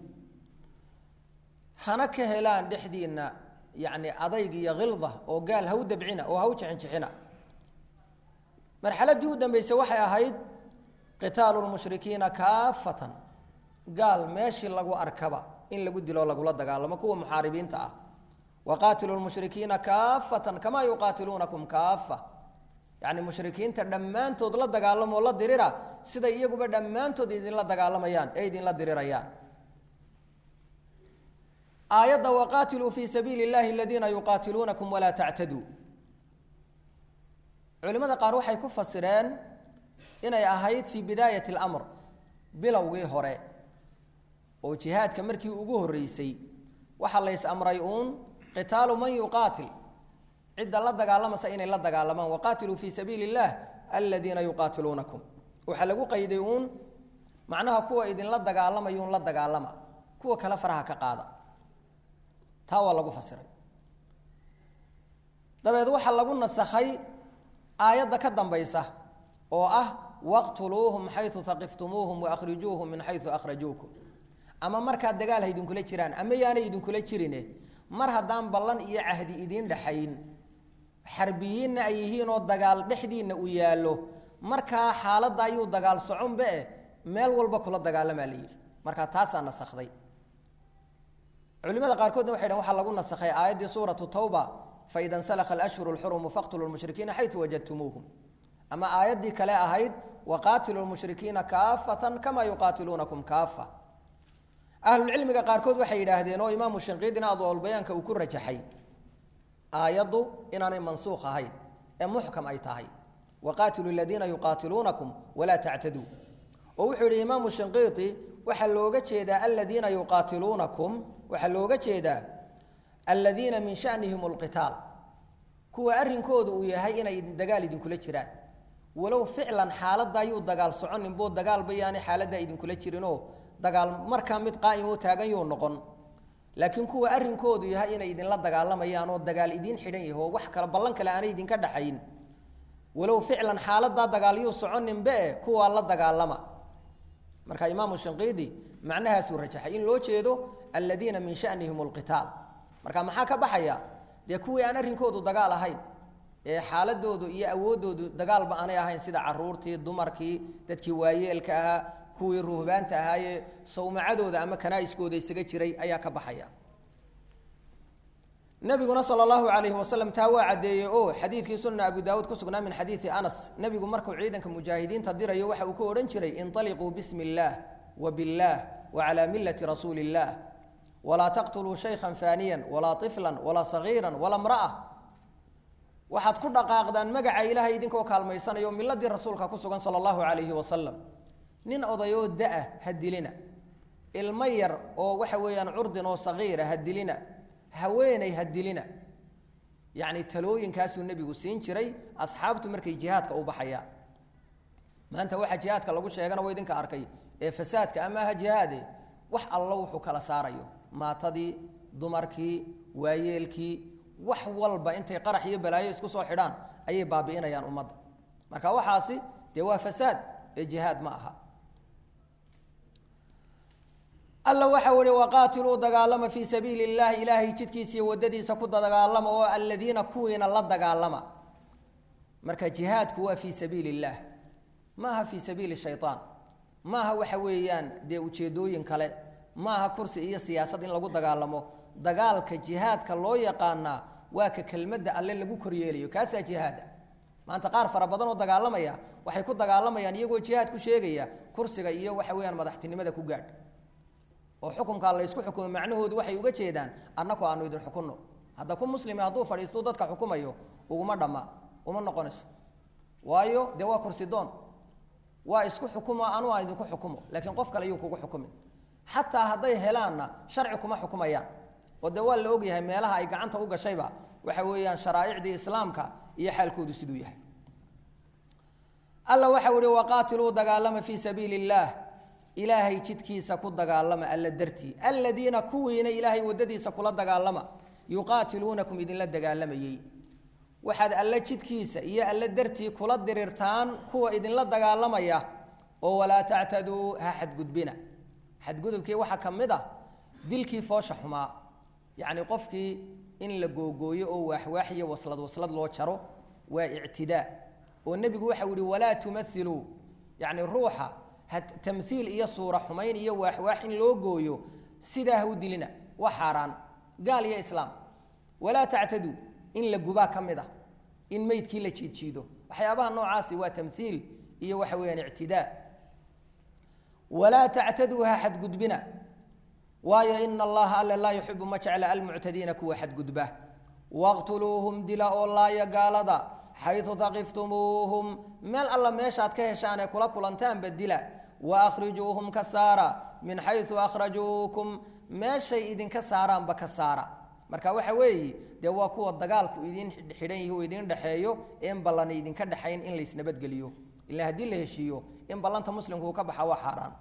hana ka helaan dhexdiinna yani adayg iyo hilda oo gaal ha u dabcina oo ha u jixinjixina marxaladdii u dambeysay waxay ahayd qitaalu lmushrikiina kaafatan gaal meeshii lagu arkaba in lagu dilo lagula dagaalamo kuwa muxaaribiinta ah waqaatilu lmushrikiina kaafatan kamaa yuqaatiluunakum kaafa yani mushrikiinta dhammaantood la dagaalamoo la dirira siday iyaguba dhammaantood idinla dagaalamayaan ee idinla dirirayaan aayadda waqaatiluu fii sabiili اllahi aladiina yuqaatiluunakum walaa tactaduu culimada qaar waxay ku fasireen inay ahayd fii bidaayati اlamr bilowgii hore oo jihaadka markii ugu horreysay waxaa lays amray uun qitaalu man yuqaatil cidda la dagaalamaysa inay la dagaalamaan waqaatiluu fii sabiili اllah aladiina yuqaatiluunakum waxaa lagu qayday uun macnaha kuwa idinla dagaalamayuun la dagaalama kuwa kale faraha ka qaada taa waa lagu fasiray dabeed waxaa lagu nasakhay aayadda ka dambaysa oo ah waqtuluuhum xayu taqiftumuuhum waahrijuuhum min xayu akhrajuukum ama markaad dagaal ha idinkula jiraan ama yaanay idinkula jirine mar haddaan ballan iyo cahdi idiin dhaxayn xarbiyiinna ay yihiin oo dagaal dhexdiinna uu yaallo markaa xaaladda ayuu dagaal soconba eh meel walba kula dagaalamaa la yidhi markaa taasaa nasakday culimada qaarkoodna waxay dhn waxaa lagu nasakhay aayaddii suuratu tawba faida nsalakha alashhuru lxurumu faqtuluu lmushrikiina xayu wajadtumuuhum ama aayaddii kale ahayd waqaatilu lmushrikiina kaafatan kama yuqaatiluunakum kaafa ahlulcilmiga qaarkood waxay yidhaahdeen oo imaamu shinqiidina adwalbayaanka uu ku rajaxay aayaddu inaanay mansuukh ahayn ee muxkam ay tahay waqaatilu ladiina yuqaatiluunakum walaa tactaduu oo wuxuu yidhi imaamu shinqiiti waxaa looga jeedaa aladiina yuqaatiluunakum waxaa looga jeedaa aladiina min shanihim lqitaal kuwa arrinkooda uu yahay inay dagaal idinkula jiraan walow ficlan xaaladda ayuu dagaal soconin boo dagaalba yaanay xaaladdaa idinkula jirinoo dagaal markaa mid qaa'imo taagan yuu noqon laakiin kuwa arrinkoodu yahay inay idinla dagaalamayaan oo dagaal idiin xidhan yaho wax kale ballan kale aanay idinka dhaxayn walow ficlan xaaladdaa dagaalyuu soconinbe kuwaa la dagaalama marka imaamu shinqiidi macnahaasuu rajaxay in loo jeedo aladiina min shanihim lqitaal marka maxaa ka baxaya dee kuwii aan arrinkoodu dagaal ahayn ee xaaladoodu iyo awooddoodu dagaalba aanay ahayn sida caruurtii dumarkii dadkii waayeelka ahaa kuwii ruhbaanta ahaayee sawmacadooda ama kanaa-iskooda isaga jiray ayaa ka baxaya nabiguna sal allahu alayhi wasalam taa waa caddeeyey o xadiidkii sunna abu daawuud ku sugnaa min xadiidi anas nebigu markuu ciidanka mujaahidiinta dirayo waxa uu ku odhan jiray inطaliquu bismi اllaah wa biاllaah wa calaa milati rasuuli اllah walaa taqtuluu shaykhan faaniyan walaa طiflan walaa sagiira walaa mra'a waxaad ku dhaqaaqdaan magaca ilaahay idinkoo kaalmaysanayo miladii rasuulka ku sugan sala allahu alayhi wasalam nin odayoo da-a ha dilina ilmo yar oo waxa weeyaan curdin oo sagiira ha dilina haweeney ha dilina yacni talooyinkaasuu nebigu siin jiray asxaabtu markay jihaadka u baxayaan maanta waxa jihaadka lagu sheegana waa idinka arkay ee fasaadka ama aha jihaade wax allo wuxuu kala saarayo maatadii dumarkii waayeelkii wax walba intay qarax iyo balaayo isku soo xidhaan ayay baabi'inayaan ummadda marka waxaasi dee waa fasaad ee jihaad ma aha alla waxau ihi waqaatiluu dagaalama fii sabiili اllahi ilaahay jidkiisa iyo wadadiisa ku dagaalama oo aladiina kuwiina la dagaalama marka jihaadku waa fii sabiili اllah ma aha fii sabiili shayطaan ma aha waxa weeyaan dee ujeedooyin kale ma aha kursi iyo siyaasad in lagu dagaalamo dagaalka jihaadka loo yaqaanaa waa ka kelmadda alle lagu koryeelayo kaasaa jihaada maanta qaar fara badan oo dagaalamaya waxay ku dagaalamayaan iyagoo jihaad ku sheegaya kursiga iyo waxa weeyaan madaxtinimada ku gaadh oo xukunkaa laysku xukumo macnahoodu waxay uga jeedaan annaku aanu idin xukunno hadda ku muslimi hadduu fadhiistuu dadka xukumayo uguma dhamma uma noqonayso waayo dee waa kursi doon waa isku xukumo anu aan idinku xukumo laakiin qof kale yuu kugu xukumin xataa hadday helaanna sharci kuma xukumayaan oo dee waa la ogyahay meelaha ay gacanta u gashayba waxa weeyaan sharaa'icdii islaamka iyo xaalkoodu siduu yahay alla waxau ihi waqaatiluu dagaalama fii sabiili اllaah ilaahay jidkiisa ku dagaalama alla dartii aladiina kuwiina ilaahay wadadiisa kula dagaalama yuqaatiluunakum idinla dagaalamayey waxaad alla jidkiisa iyo alla dartii kula dirirtaan kuwa idinla dagaalamaya oo walaa tactaduu ha xadgudbina xadgudubkii waxaa ka mid ah dilkii foosha xumaa yacni qofkii in la googooyo oo waaxwaax iyo waslad waslad loo jaro waa ictidaa oo nebigu waxau yihi walaa tumailuu yacni ruuxa tamhiil iyo suura xumayn iyo waaxwaax in loo gooyo sidaa ha u dilina waa xaaraan gaal iyo islaam walaa tactaduu in la gubaa ka mid ah in meydkii la jiidjiido waxyaabaha noocaasi waa tamhiil iyo waxa weeyaan ictidaa walaa tactaduu ha xadgudbina waayo ina allaha alle laa yuxibu ma jecla almuctadiina kuwa xadgudba waqtuluuhum dila oo laaya gaalada xayu taqiftumuuhum meel alla meeshaad ka heshaan ee kula kulantaanba dila waahrijuuhum ka saara min xayu akhrajuukum meeshay idinka saaraanba ka saara marka waxa weeye dee waa kuwa dagaalku idin xidhan yihi oo idin dhexeeyo in ballan idinka dhexayn in laysnabadgeliyo ila haddii la heshiiyo in ballanta muslimku uu ka baxa waa xaaraan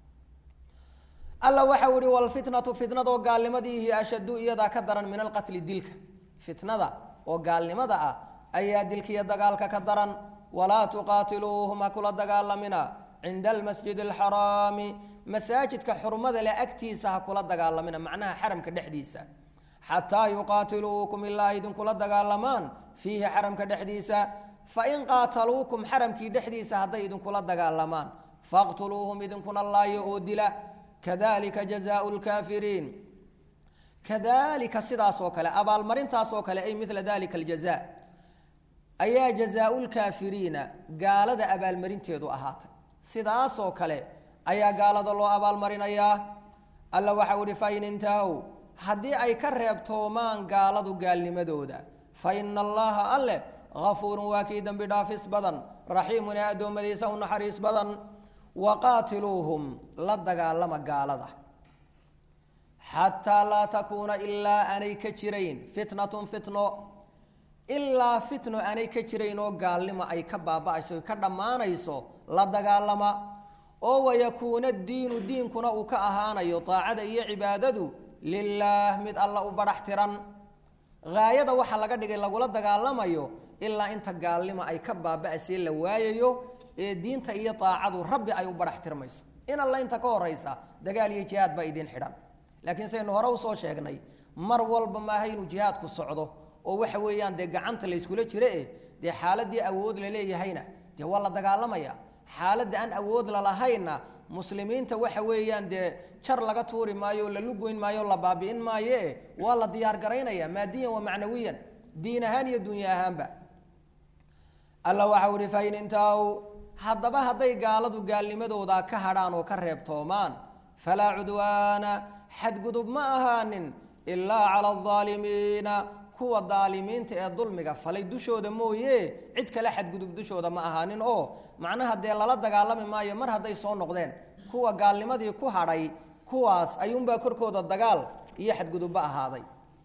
alla waxau ihi walfitnatu fitnadoo gaalnimadiihi ashaddu iyadaa ka daran min alqatli dilka fitnada oo gaalnimada ah ayaa dilkiiyo dagaalka ka daran walaa tuqaatiluuhum ha kula dagaalamina cinda almasjid alxaraami masaajidka xurmada leh agtiisa ha kula dagaalamina macnaha xaramka dhexdiisa xataa yuqaatiluukum ilaa idinkula dagaalamaan fiihi xaramka dhexdiisa fain qaataluukum xaramkii dhexdiisa hadday idinkula dagaalamaan faqtuluuhum idinkuna laayo oo dila kadalika jazaau lkaafiriin kadalika sidaasoo kale abaalmarintaasoo kale ay mila dalika aljaza ayaa jazaau lkaafiriina gaalada abaalmarinteedu ahaatay sidaasoo kale ayaa gaalada loo abaalmarinayaa alla waxau ihi fain intahow haddii ay ka reebtoomaan gaaladu gaalnimadooda fa ina allaha alleh afuurun waa kii dembi dhaafis badan raxiimun ee addoommadiisa u naxariis badan waqaatiluuhum la dagaalama gaalada xataa laa takuuna ilaa aanay ka jirayn fitnatun fitno ilaa fitno aanay ka jirayn oo gaalnimo ay ka baaba'ayso ka dhammaanayso la dagaalama oo wayakuuna diinu diinkuna uu ka ahaanayo daacada iyo cibaadadu lilaah mid alla u badhax tiran haayada waxaa laga dhigay lagula dagaalamayo ilaa inta gaalnimo ay ka baaba'aysee la waayayo ee diinta iyo daacadu rabbi ay u badhax tirmayso in alla inta ka horaysa dagaal iyo jihaad baa idiin xidhan laakiin saynu hore usoo sheegnay mar walba maaha inuu jihaadku socdo oo waxa weeyaan dee gacanta la yskula jiro eh dee xaaladdii awood la leeyahayna dee waa la dagaalamaya xaaladda aan awood lalahaynna muslimiinta waxa weeyaan dee jar laga tuuri maayo la lugoyn maayo la baabi'in maayo eh waa la diyaar garaynaya maadiyan wa macnawiyan diin ahaan iyo dunya ahaanba alla waxau ihi fain intaw haddaba hadday gaaladu gaalnimadooda ka hadhaan oo ka reebtoomaan falaa cudwaana xadgudub ma ahaanin ilaa cala aldaalimiina kuwa daalimiinta ee dulmiga falay dushooda mooye cid kale xadgudub dushooda ma ahaanin oo macnaha dee lala dagaalami maayo mar hadday soo noqdeen kuwa gaalnimadii ku hadhay kuwaas ayuunbaa korkooda dagaal iyo xadgudubba ahaaday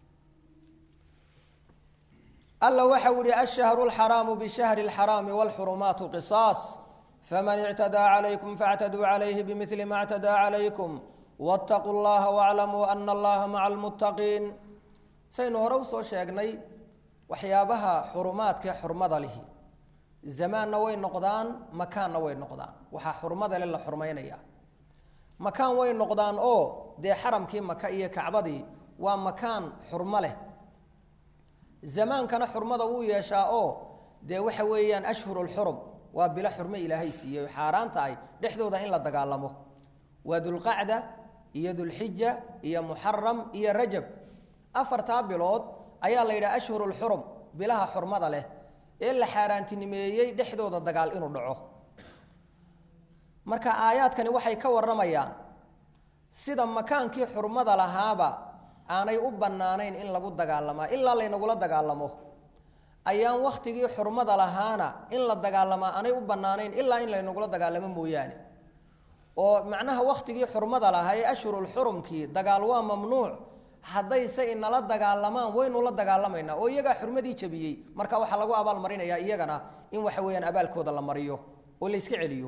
alla waxau ihi ashahru lxaraamu bishahri lxaraami wlxurumaatu qisaas faman ictadaa calaykum faاctaduu calayhi bimili ma اctadaa calaykum wاtaquu llaha wاclamuu ana allaha maca almuttaqiin saynu hore usoo sheegnay waxyaabaha xurumaadkae xurmada lihi zamaanna way noqdaan makaanna way noqdaan waxaa xurmada le la xurmaynaya makaan way noqdaan oo dee xaramkii maka iyo kacbadii waa makaan xurmo leh zamaankana xurmada wuu yeeshaa oo dee waxa weeyaan ashhuru lxurum waa bilo xurmo ilaahay siiyey xaaraan tahay dhexdooda in la dagaalamo waa dulqacda iyo dulxija iyo muxaram iyo rajab afartaa bilood ayaa la yidhaha ashhuru lxurum bilaha xurmada leh ee la xaaraantinimeeyey dhexdooda dagaal inuu dhaco marka aayaadkani waxay ka warramayaan sida makaankii xurmada lahaaba aanay u bannaanayn in lagu dagaalamaa ilaa laynagula dagaalamo ayaan wakhtigii xurmada lahaana in la dagaalamaa aanay u bannaanayn ilaa in laynagula dagaalamo mooyaane oo macnaha wakhtigii xurmada lahaa ee ashhurulxurumkii dagaal waa mamnuuc haddayse inala dagaalamaan waynu la dagaalamaynaa oo iyagaa xurmadii jabiyey marka waxaa lagu abaalmarinayaa iyagana in waxa weeyaan abaalkooda la mariyo oo la yska celiyo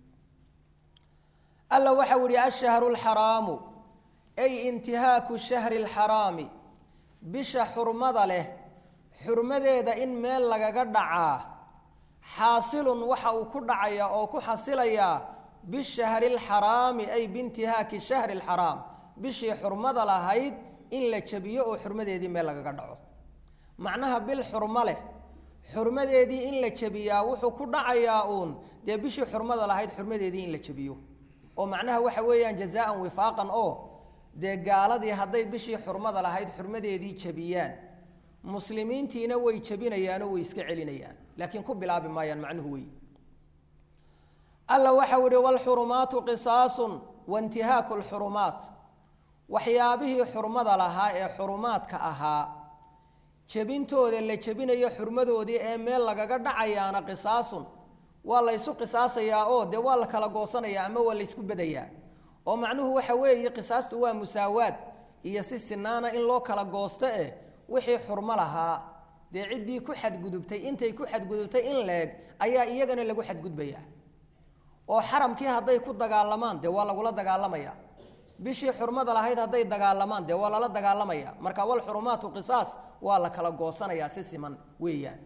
alla waxau ihi ashahru lxaraamu ay intihaaku shahri lxaraami bisha xurmada leh xurmadeeda in meel lagaga dhacaa xaasilun waxa uu ku dhacaya oo ku xasilayaa bishahri lxaraami ay biintihaaki shahri lxaraam bishii xurmada lahayd in la jabiyo oo xurmadeedii meel lagaga dhaco macnaha bil xurmo leh xurmadeedii in la jabiyaa wuxuu ku dhacayaa uun dee bishii xurmada lahayd xurmadeedii in la jabiyo oo macnaha waxa weeyaan jazaan wifaaqan oo dee gaaladii hadday bishii xurmada lahayd xurmadeedii jabiyaan muslimiintiina way jabinayaanoo way iska celinayaan laakiin ku bilaabi maayaan macnuhu wey alla waxau ihi wlxurumaatu qisaasun waintihaaku lxurumaat waxyaabihii xurmada lahaa ee xurumaadka ahaa jebintooda la jebinayo xurmadoodii ee meel lagaga dhacayaana qisaasun waa la ysu qisaasayaa oo dee waa la kala goosanayaa ama waa la ysku bedayaa oo macnuhu waxa weeye qisaastu waa musaawaad iyo si sinaana in loo kala goosto eh wixii xurmo lahaa dee ciddii ku xadgudubtay intay ku xadgudubtay in leeg ayaa iyagana lagu xadgudbayaa oo xaramkii hadday ku dagaalamaan dee waa lagula dagaalamaya bishii xurmada lahayd hadday dagaalamaan dee waa lala dagaalamaya marka walxurumaatu qisaas waa la kala goosanayaa si siman weeyaan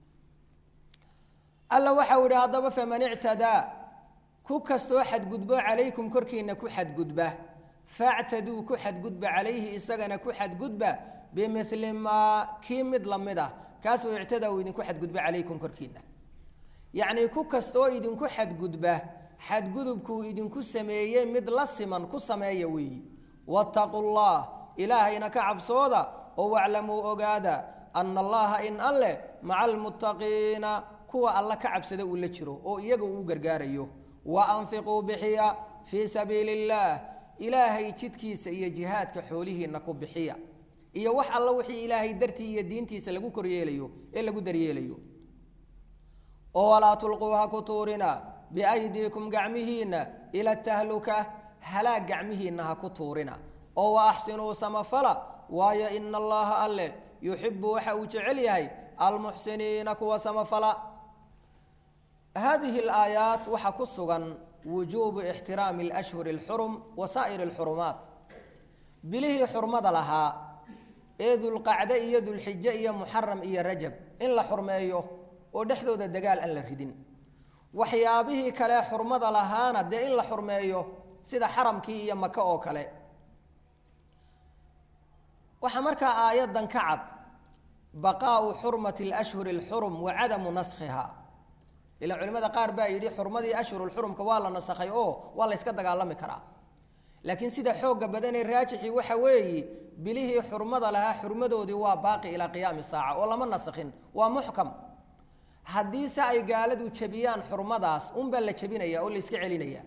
alla waxau idhi haddaba faman ictadaa ku kastoo xadgudbo calaykum korkiina ku xadgudba factaduu ku xadgudba calayhi isagana ku xadgudba bimili maa kii mid lamid ah kaasoo ictadaa uu idinku xadgudba calaykum korkiina yacnii ku kastoo idinku xadgudba xadgudubkuu idinku sameeyey mid la siman ku sameeya weeyi waataquu llah ilaahayna ka cabsooda oo waclamuu ogaada ana allaha in alleh maca almuttaqiina kuwa alla ka cabsada uu la jiro oo iyaga uu gargaarayo wa anfiquu bixiya fii sabiili illaah ilaahay jidkiisa iyo jihaadka xoolihiina ku bixiya iyo wax alla wixii ilaahay dartii iyo diintiisa lagu koryeelayo ee lagu daryeelayo oo walaa tulquu ha ku tuurina biaydiikum gacmihiinna ila tahluka halaag gacmihiinna ha ku tuurina oo wa axsinuu samafala waayo ina allaha alleh yuxibu waxa uu jecel yahay almuxsiniina kuwa samafala hadihi alaayaat waxaa ku sugan wujuubu ixtiraami alashhuri alxurum wa saa'iri alxurumaat bilihii xurmada lahaa ee dulqacde iyo dulxijo iyo muxaram iyo rajab in la xurmeeyo oo dhexdooda dagaal aan la ridin waxyaabihii kale xurmada lahaana dee in la xurmeeyo sida xaramkii iyo maka oo kale waxaa markaa aayaddan ka cad baqaau xurmati alashhuri alxurum wa cadamu naskhiha ilaa culimada qaar baa yidhi xurmadii ashhurulxurumka waa la nasakhay oo waa la yska dagaalami karaa laakiin sida xoogga badanee raajixii waxa weeyi bilihii xurmada lahaa xurmadoodii waa baaqi ilaa qiyaami saaca oo lama nasakhin waa muxkam haddii se ay gaaladu jebiyaan xurmadaas unbaa la jebinaya oo la iska celinaya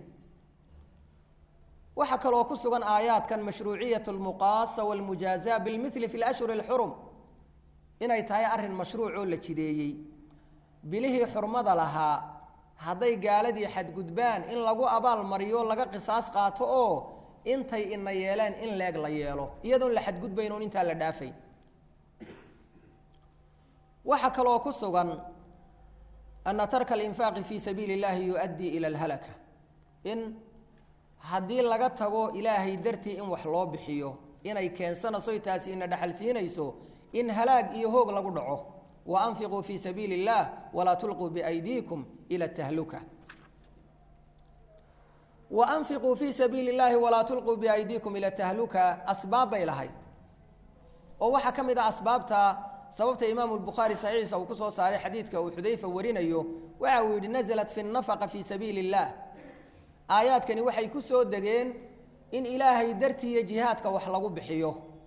waxaa kaloo ku sugan aayaadkan mashruuciyat lmuqaasa walmujaaza bilmili fi lashhuri alxurum inay tahay arrin mashruuc oo la jideeyey bilihii xurmada lahaa hadday gaaladii xadgudbaan in lagu abaal mariyo laga qisaas qaato oo intay ina yeeleen in leeg la yeelo iyadoon la xadgudbayn oon intaa la dhaafay waxaa kaloo ku sugan ana tarka alinfaaqi fi sabiili اllahi yuؤaddii ila اlhalaka in haddii laga tago ilaahay dartii in wax loo bixiyo inay keensanayso taasi ina dhexal siinayso in halaag iyo hoog lagu dhaco waanfiquu fi sabiili اllah walaa tulquu biaydiikum ila tahluka waanfiquu fii sabiili اllahi walaa tulquu biaydiikum ila tahluka asbaab bay lahayd oo waxaa ka mid ah asbaabta sababta imaamu lbukhaari saxiixiisa uu ku soo saaray xadiidka uu xudayfa warinayo waxa uu yidhi naزlat fi nafaqa fi sabiili اllah aayaadkani waxay ku soo degeen in ilaahay dartiiyo jihaadka wax lagu bixiyo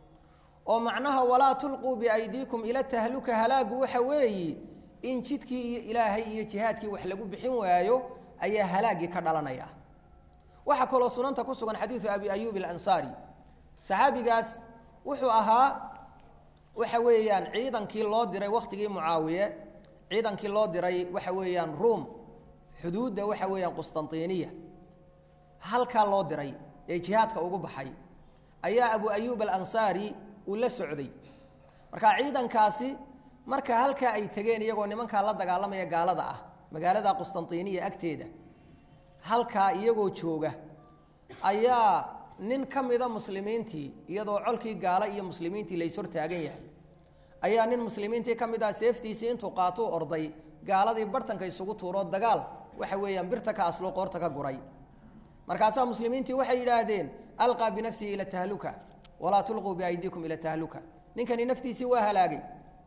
oo macnaha walaa tulquu biaydiikum ila tahluka halaagu waxa weeyi in jidkii iyo ilaahay iyo jihaadkii wax lagu bixin waayo ayaa halaagii ka dhalanaya waxaa kaloo sunanta ku sugan xadiidu abi ayuub alansaari saxaabigaas wuxuu ahaa waxa weeyaan ciidankii loo diray wakhtigii mucaawiye ciidankii loo diray waxa weeyaan ruom xuduudda waxa weeyaan qustantiniya halkaa loo diray ee jihaadka ugu baxay ayaa abu ayuub alansaari uu la socday marka ciidankaasi marka halkaa ay tegeen iyagoo nimankaa la dagaalamaya gaalada ah magaalada qustantiniya agteeda halkaa iyagoo jooga ayaa nin ka mida muslimiintii iyadoo colkii gaala iyo muslimiintii lays hortaagan yahay ayaa nin muslimiintii ka mid ah seeftiisii intuu qaatuu orday gaaladii bartanka isugu tuuroo dagaal waxa weeyaan birta ka aslo qoorta ka guray markaasaa muslimiintii waxay yidhaahdeen alqaa binafsihi ila tahluka walaa tulquu biaydiikum ila tahluka ninkani naftiisii waa halaagay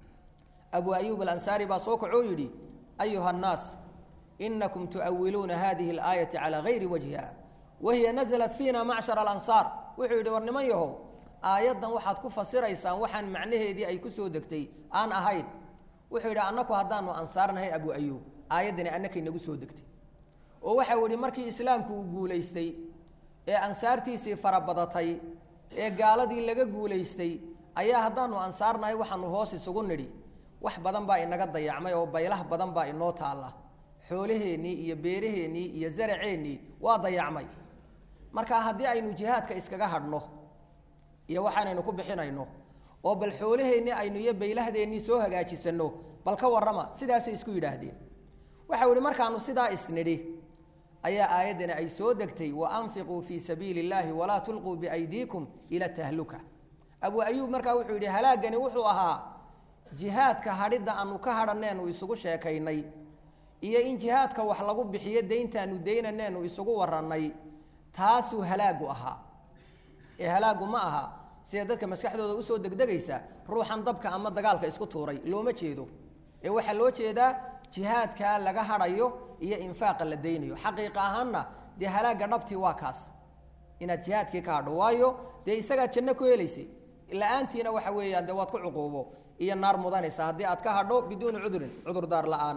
abu ayuub alansaari baa soo kacoo yidhi ayuha annaas inakum tuawiluuna hadihi alaayati calaa gayri wajhiha wahiya naزlat fiina macshar alansaar wuxuu yidhi war niman yahow aayaddan waxaad ku fasiraysaan waxaan macnaheedii ay ku soo degtay aan ahayn wuxuu yidhi annaku haddaanu ansaarnahay abu ayuub aayaddani annakay nagu soo degtay oo waxau yidhi markii islaamku uu guulaystay ee ansaartiisii farabadatay ee gaaladii laga guulaystay ayaa haddaanu ansaarnahay waxaanu hoos isugu nidhi wax badan baa inaga dayacmay oo baylah badan baa inoo taalla xoolaheennii iyo beeraheennii iyo zaraceennii waa dayacmay marka haddii aynu jihaadka iskaga hadhno iyo waxaanaynu ku bixinayno oo bal xoolaheennii aynu iyo baylahdeenii soo hagaajisanno bal ka warrama sidaasay isku yidhaahdeen waxau ihi markaanu sidaa isnidhi ayaa aayaddani ay soo degtay waanfiquu fii sabiili اllahi walaa tulquu biaydiikum ila tahluka abu ayuub markaa wuxuu yidhi halaagani wuxuu ahaa jihaadka hadhidda aanu ka hadhaneenu isugu sheekaynay iyo in jihaadka wax lagu bixiyo dayntaanu daynaneenu isugu warannay taasuu halaagu ahaa ee halaagu ma aha sida dadka maskaxdooda usoo degdegaysa ruuxan dabka ama dagaalka isku tuuray looma jeedo ee waxaa loo jeedaa jihaadkaa laga hadhayo iyo infaaqa la daynayo xaqiiqa ahaanna dee halaagga dhabtii waa kaas inaad jihaadkii ka hadho waayo dee isagaad janno ku helaysay la-aantiina waxa weeyaan dee waad ku cuquubo iyo naar mudanaysa haddii aad ka hadho biduuni cudurin cudurdaar la-aan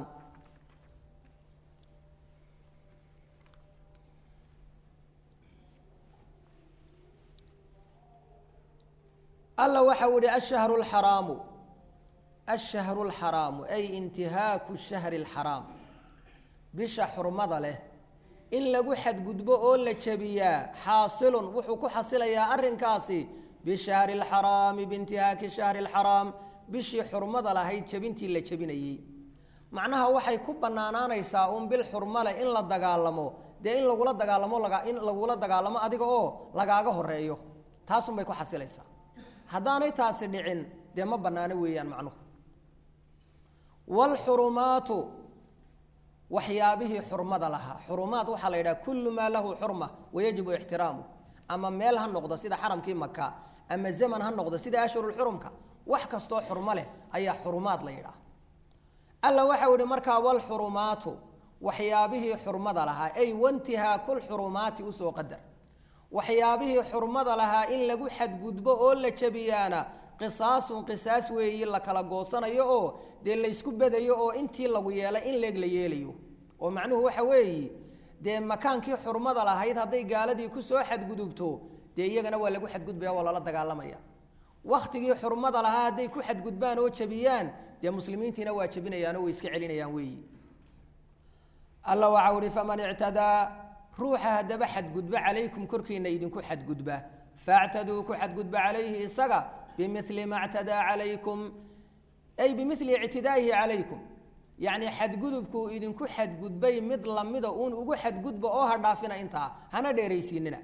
alla waxa u ihi ashahru lxaraamu ashahru lxaraamu ay intihaaku shahri lxaraam bisha xurmada leh in lagu xadgudbo oo la jabiyaa xaasilun wuxuu ku xasilayaa arrinkaasi bishahri lxaraami biintihaaki shahri lxaraam bishii xurmada lahayd jebintii la jebinayey macnaha waxay ku bannaanaanaysaa un bil xurmale in la dagaalamo dee in lagula dagaalamo in lagula dagaalamo adiga oo lagaaga horeeyo taasun bay ku xasilaysaa haddaanay taasi dhicin dee ma bannaano weeyaan macnuhu waalxurumaatu waxyaabihii xurmada lahaa xurumaat waxaa la yidhaha kullu maa lahu xurma wayajibu ixtiraamuh ama meel ha noqdo sida xaramkii maka ama zaman ha noqdo sida ashhurulxurumka wax kastoo xurmo leh ayaa xurumaad la yidhaah alla waxau ihi markaa walxurumaatu waxyaabihii xurmada lahaa ay wantihaaku lxurumaati usoo qadar waxyaabihii xurmada lahaa in lagu xadgudbo oo la jabiyaana qisaasun qisaas weeyi la kala goosanayo oo dee laysku bedayo oo intii lagu yeelay in leeg la yeelayo oo macnuhu waxa weeyi dee makaankii xurmada lahayd hadday gaaladii kusoo xadgudubto dee iyagana waa lagu xadgudbaya waa lala dagaalamaya wakhtigii xurmada lahaa hadday ku xadgudbaan oo jabiyaan dee muslimiintiina waa jabinayaanoo way iska celinayaan weeyi alla waxau ihi faman ictadaa ruuxa haddaba xadgudba calaykum korkiina idinku xadgudba faactaduu ku xadgudba calayhi isaga bimili ma ctadaa calaykum ay bimili ictidaa'ihi calaykum yacni xadgudubkuu idinku xadgudbay mid lamida uun ugu xadgudba oo ha dhaafina intaa hana dheeraysiinina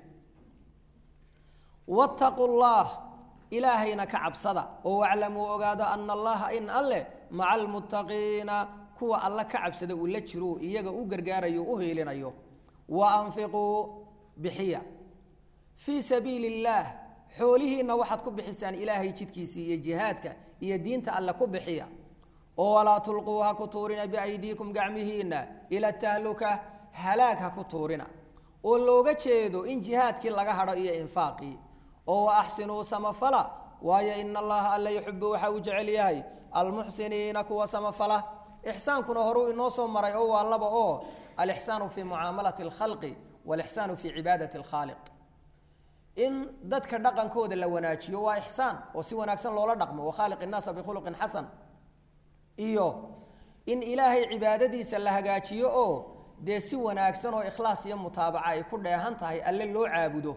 wattaquu llah ilaahayna ka cabsada oo waclamuu ogaado ana allaha in alleh maca almuttaqiina kuwa alla ka cabsada uu la jiro iyaga u gargaarayo u hiilinayo wa anfiquu bixiya fii sabiili illaah xoolihiinna waxaad ku bixisaan ilaahay jidkiisii iyo jihaadka iyo diinta alle ku bixiya oo walaa tulquu ha ku tuurina biaydiikum gacmihiinna ila tahluka halaag ha ku tuurina oo looga jeedo in jihaadkii laga hadho iyo infaaqii oo wa axsinuu samafala waayo ina allaha alla yuxibu waxa uu jecel yahay almuxsiniina kuwa samafala ixsaankuna horuu inoo soo maray oo waa laba oo alixsaanu fii mucaamalati alkhalqi walixsaanu fii cibaadati alkhaaliq in dadka dhaqankooda la wanaajiyo waa ixsaan oo si wanaagsan loola dhaqmo wakhaaliq innaasa bikhuluqin xasan iyo in ilaahay cibaadadiisa la hagaajiyo oo dee si wanaagsan oo ikhlaas iyo mutaabaca ay ku dheehan tahay alle loo caabudo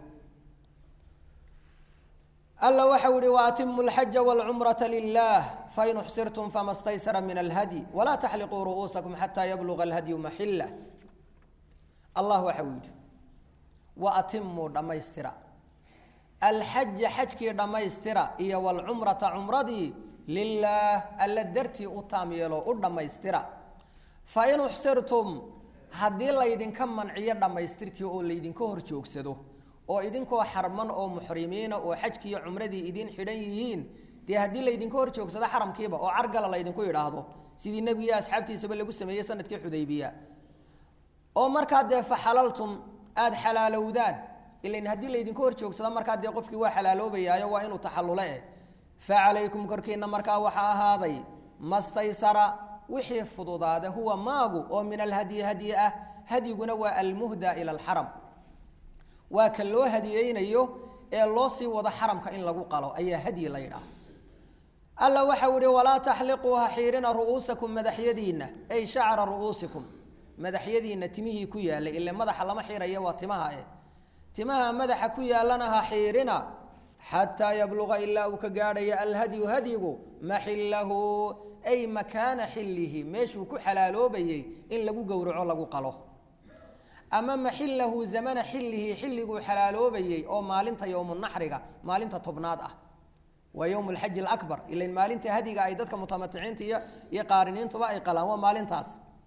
alla waxau ihi waatimu lxaja wlcumrata lilah fain uxsirtum fama staysara min alhadyi walaa taxliquu ru'uusakum xataa yabluga alhadyu maxila allah waxau yidhi waatimuu dhammaystira alxaja xajkii dhammaystira iyo wlcumrata cumradii lilaah alla dartii u taam yeelo u dhammaystira fain uxsirtum haddii laydinka manciyo dhammaystirkii oo laydinka hor joogsado oo idinkoo xarman oo muxrimiina oo xajkiiyo cumradii idin xidhan yihiin dee haddii laydinka hor joogsado xaramkiiba oo cargala laydinku yidhaahdo sidii nebigiiyo asxaabtiisaba lagu sameeyey sanadkii xudaybiya oo markaa dee faxalaltum aada xalaalowdaan ilan haddii laydinka hor joogsado markaa dee qofkii waa xalaaloobayaayo waa inuu taxallule eh fa calaykum korkiina markaa waxaa ahaaday mastaysara wixii fududaada huwa maagu oo min alhadyi hadyi ah hadyiguna waa almuhda ila alxaram waa ka loo hadiyeynayo ee loo sii wado xaramka in lagu qalo ayaa hadyi la yidhaah alla waxau ihi walaa taxliquu ha xiirina ru'uusakum madaxyadiinna ay shacra ru'uusikum madaxyadiinna timihii ku yaallay ile madaxa lama xiiraya waa timaha eh timaha madaxa ku yaallana ha xiirina xataa yabluga ilaa uu ka gaadhaya alhadyu hadyigu maxillahu ay makaana xillihi meeshuu ku xalaaloobayey in lagu gowraco lagu qalo ama maxilahu zamana xillihi xilliguu xalaaloobayey oo maalinta yowmunaxriga maalinta tobnaad ah waa yowm lxaji alabar ilan maalinta hadiga ay dadka mutamaticiinta iyo iyo qaariniintuba ay qalaan waa maalintaas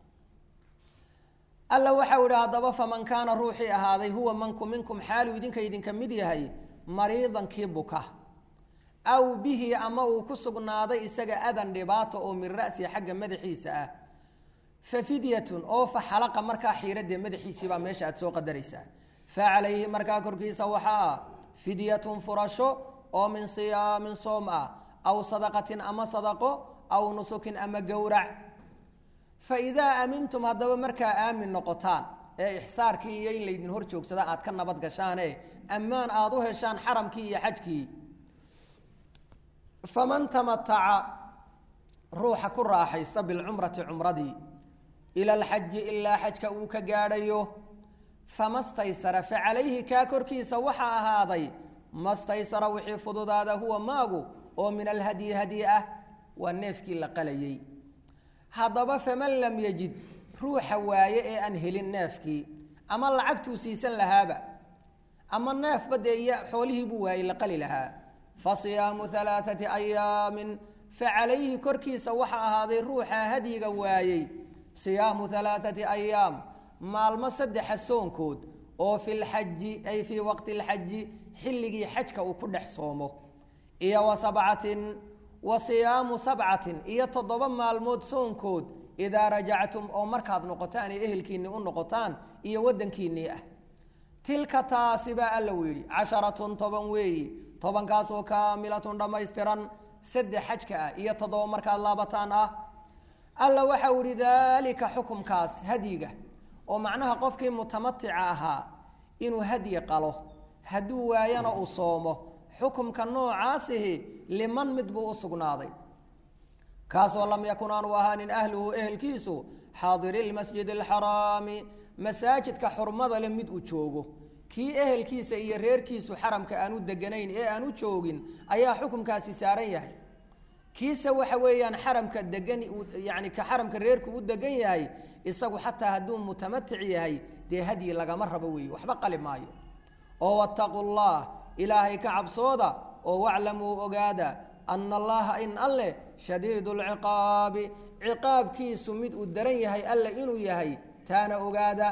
alla waxau ihi haddaba faman kaana ruuxii ahaaday huwa manku minkum xaalu idinka idinka mid yahay mariidankii buka aw bihi ama uu ku sugnaaday isaga adan dhibaato oo min ra'si xagga madaxiisa ah fa fidyatun oo fa xalaqa markaa xiiradee madaxiisiibaa meesha aad soo qadaraysaa fa calayhi markaa korkiisa waxaa ah fidyatun furasho oo min siyaamin soom ah aw sadaqatin ama sadaqo aw nusukin ama gowrac fa idaa aamintum haddaba markaa aamin noqotaan ee ixsaarkii iyo in laydin hor joogsada aad ka nabad gashaane ammaan aada u heshaan xaramkii iyo xajkii faman tamataca ruuxa ku raaxaysta bilcumrati cumradii ila alxaji ilaa xajka uu ka gaadhayo fama staysara fa calayhi kaa korkiisa waxaa ahaaday mastaysara wixii fududaada huwa maagu oo min alhadyi hadyi ah waa neefkii la qalayey haddaba faman lam yajid ruuxa waaye ee aan helin neefkii ama lacagtuu siisan lahaaba ama neefba dee iyo xoolihii buu waayey la qali lahaa fa siyaamu alaaati ayaamin fa calayhi korkiisa waxa ahaaday ruuxa hadyiga waayey siyaamu alaaati ayaam maalmo saddexa soonkood oo fi lxaji ay fii waqti lxaji xilligii xajka uu ku dhex soomo iyo wa sabcatin wa siyaamu sabcatin iyo toddoba maalmood soonkood idaa rajactum oo markaad noqotaan ee ehelkiinnii u noqotaan iyo waddankiinnii ah tilka taasi baa alla u yidhi casharatun toban weeyi tobankaasoo kaamilatun dhammaystiran saddex xajka ah iyo toddoba markaad laabataan ah alla waxa u yihi daalika xukumkaas hadyiga oo macnaha qofkii mutamatica ahaa inuu hadyi qalo hadduu waayana uu soomo xukumka noocaasihi liman mid buu u sugnaaday kaasoo lam yakun aanu ahaanin ahluhu ehelkiisu xaadiri lmasjid alxaraami masaajidka xurmada le mid uu joogo kii ehelkiisa iyo reerkiisu xaramka aanu deganayn ee aanu joogin ayaa xukumkaasi saaran yahay kiise waxa weeyaan xaramka degan yani ka xaramka reerku u degan yahay isagu xataa hadduu mutamatic yahay dee hadyi lagama rabo weeye waxba qali maayo oo wattaquu llah ilaahay ka cabsooda oo waclamuu ogaada ana allaha in alleh shadiidu lciqaabi ciqaabkiisu mid uu daran yahay alle inuu yahay taana ogaada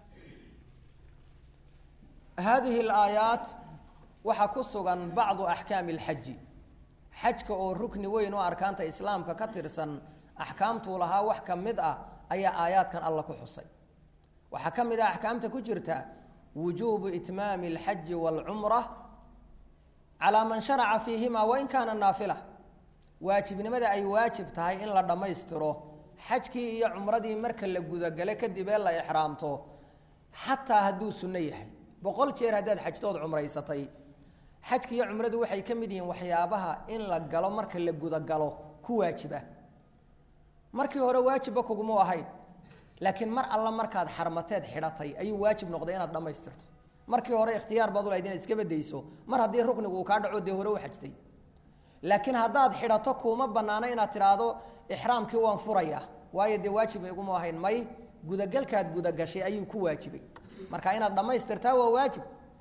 hadihi alaayaat waxaa ku sugan bacdu axkaami alxaji xajka oo rukni weyn oo arkaanta islaamka ka tirsan axkaamtuu lahaa wax ka mid ah ayaa aayaadkan alla ku xusay waxaa ka mid ah axkaamta ku jirta wujuubu itmaami alxaji waalcumra calaa man sharaca fiihima wain kaana naafila waajibnimada ay waajib tahay in la dhammaystiro xajkii iyo cumradii marka la gudagale kadib ee la ixraamto xataa hadduu sunno yahay boqol jeer haddaad xajtood cumraysatay xajka iyo cumradu waxay ka mid yihiin waxyaabaha in la galo marka la gudagalo ku waajiba markii hore waajibba kuguma ahayn laakiin mar alla markaad xarmateed xidhatay ayuu waajib noqday inaad dhammaystirto markii hore ikhtiyaar baad ulahayd inaad iska bedayso mar haddii ruknigu uu kaa dhaco dee hore u xajtay laakiin haddaad xidhato kuuma banaano inaad tidhaahdo ixraamkii waan furaya waayo dee waajib iguma ahayn may gudagalkaad gudagashay ayuu ku waajibay marka inaad dhammaystirtaa waa waajib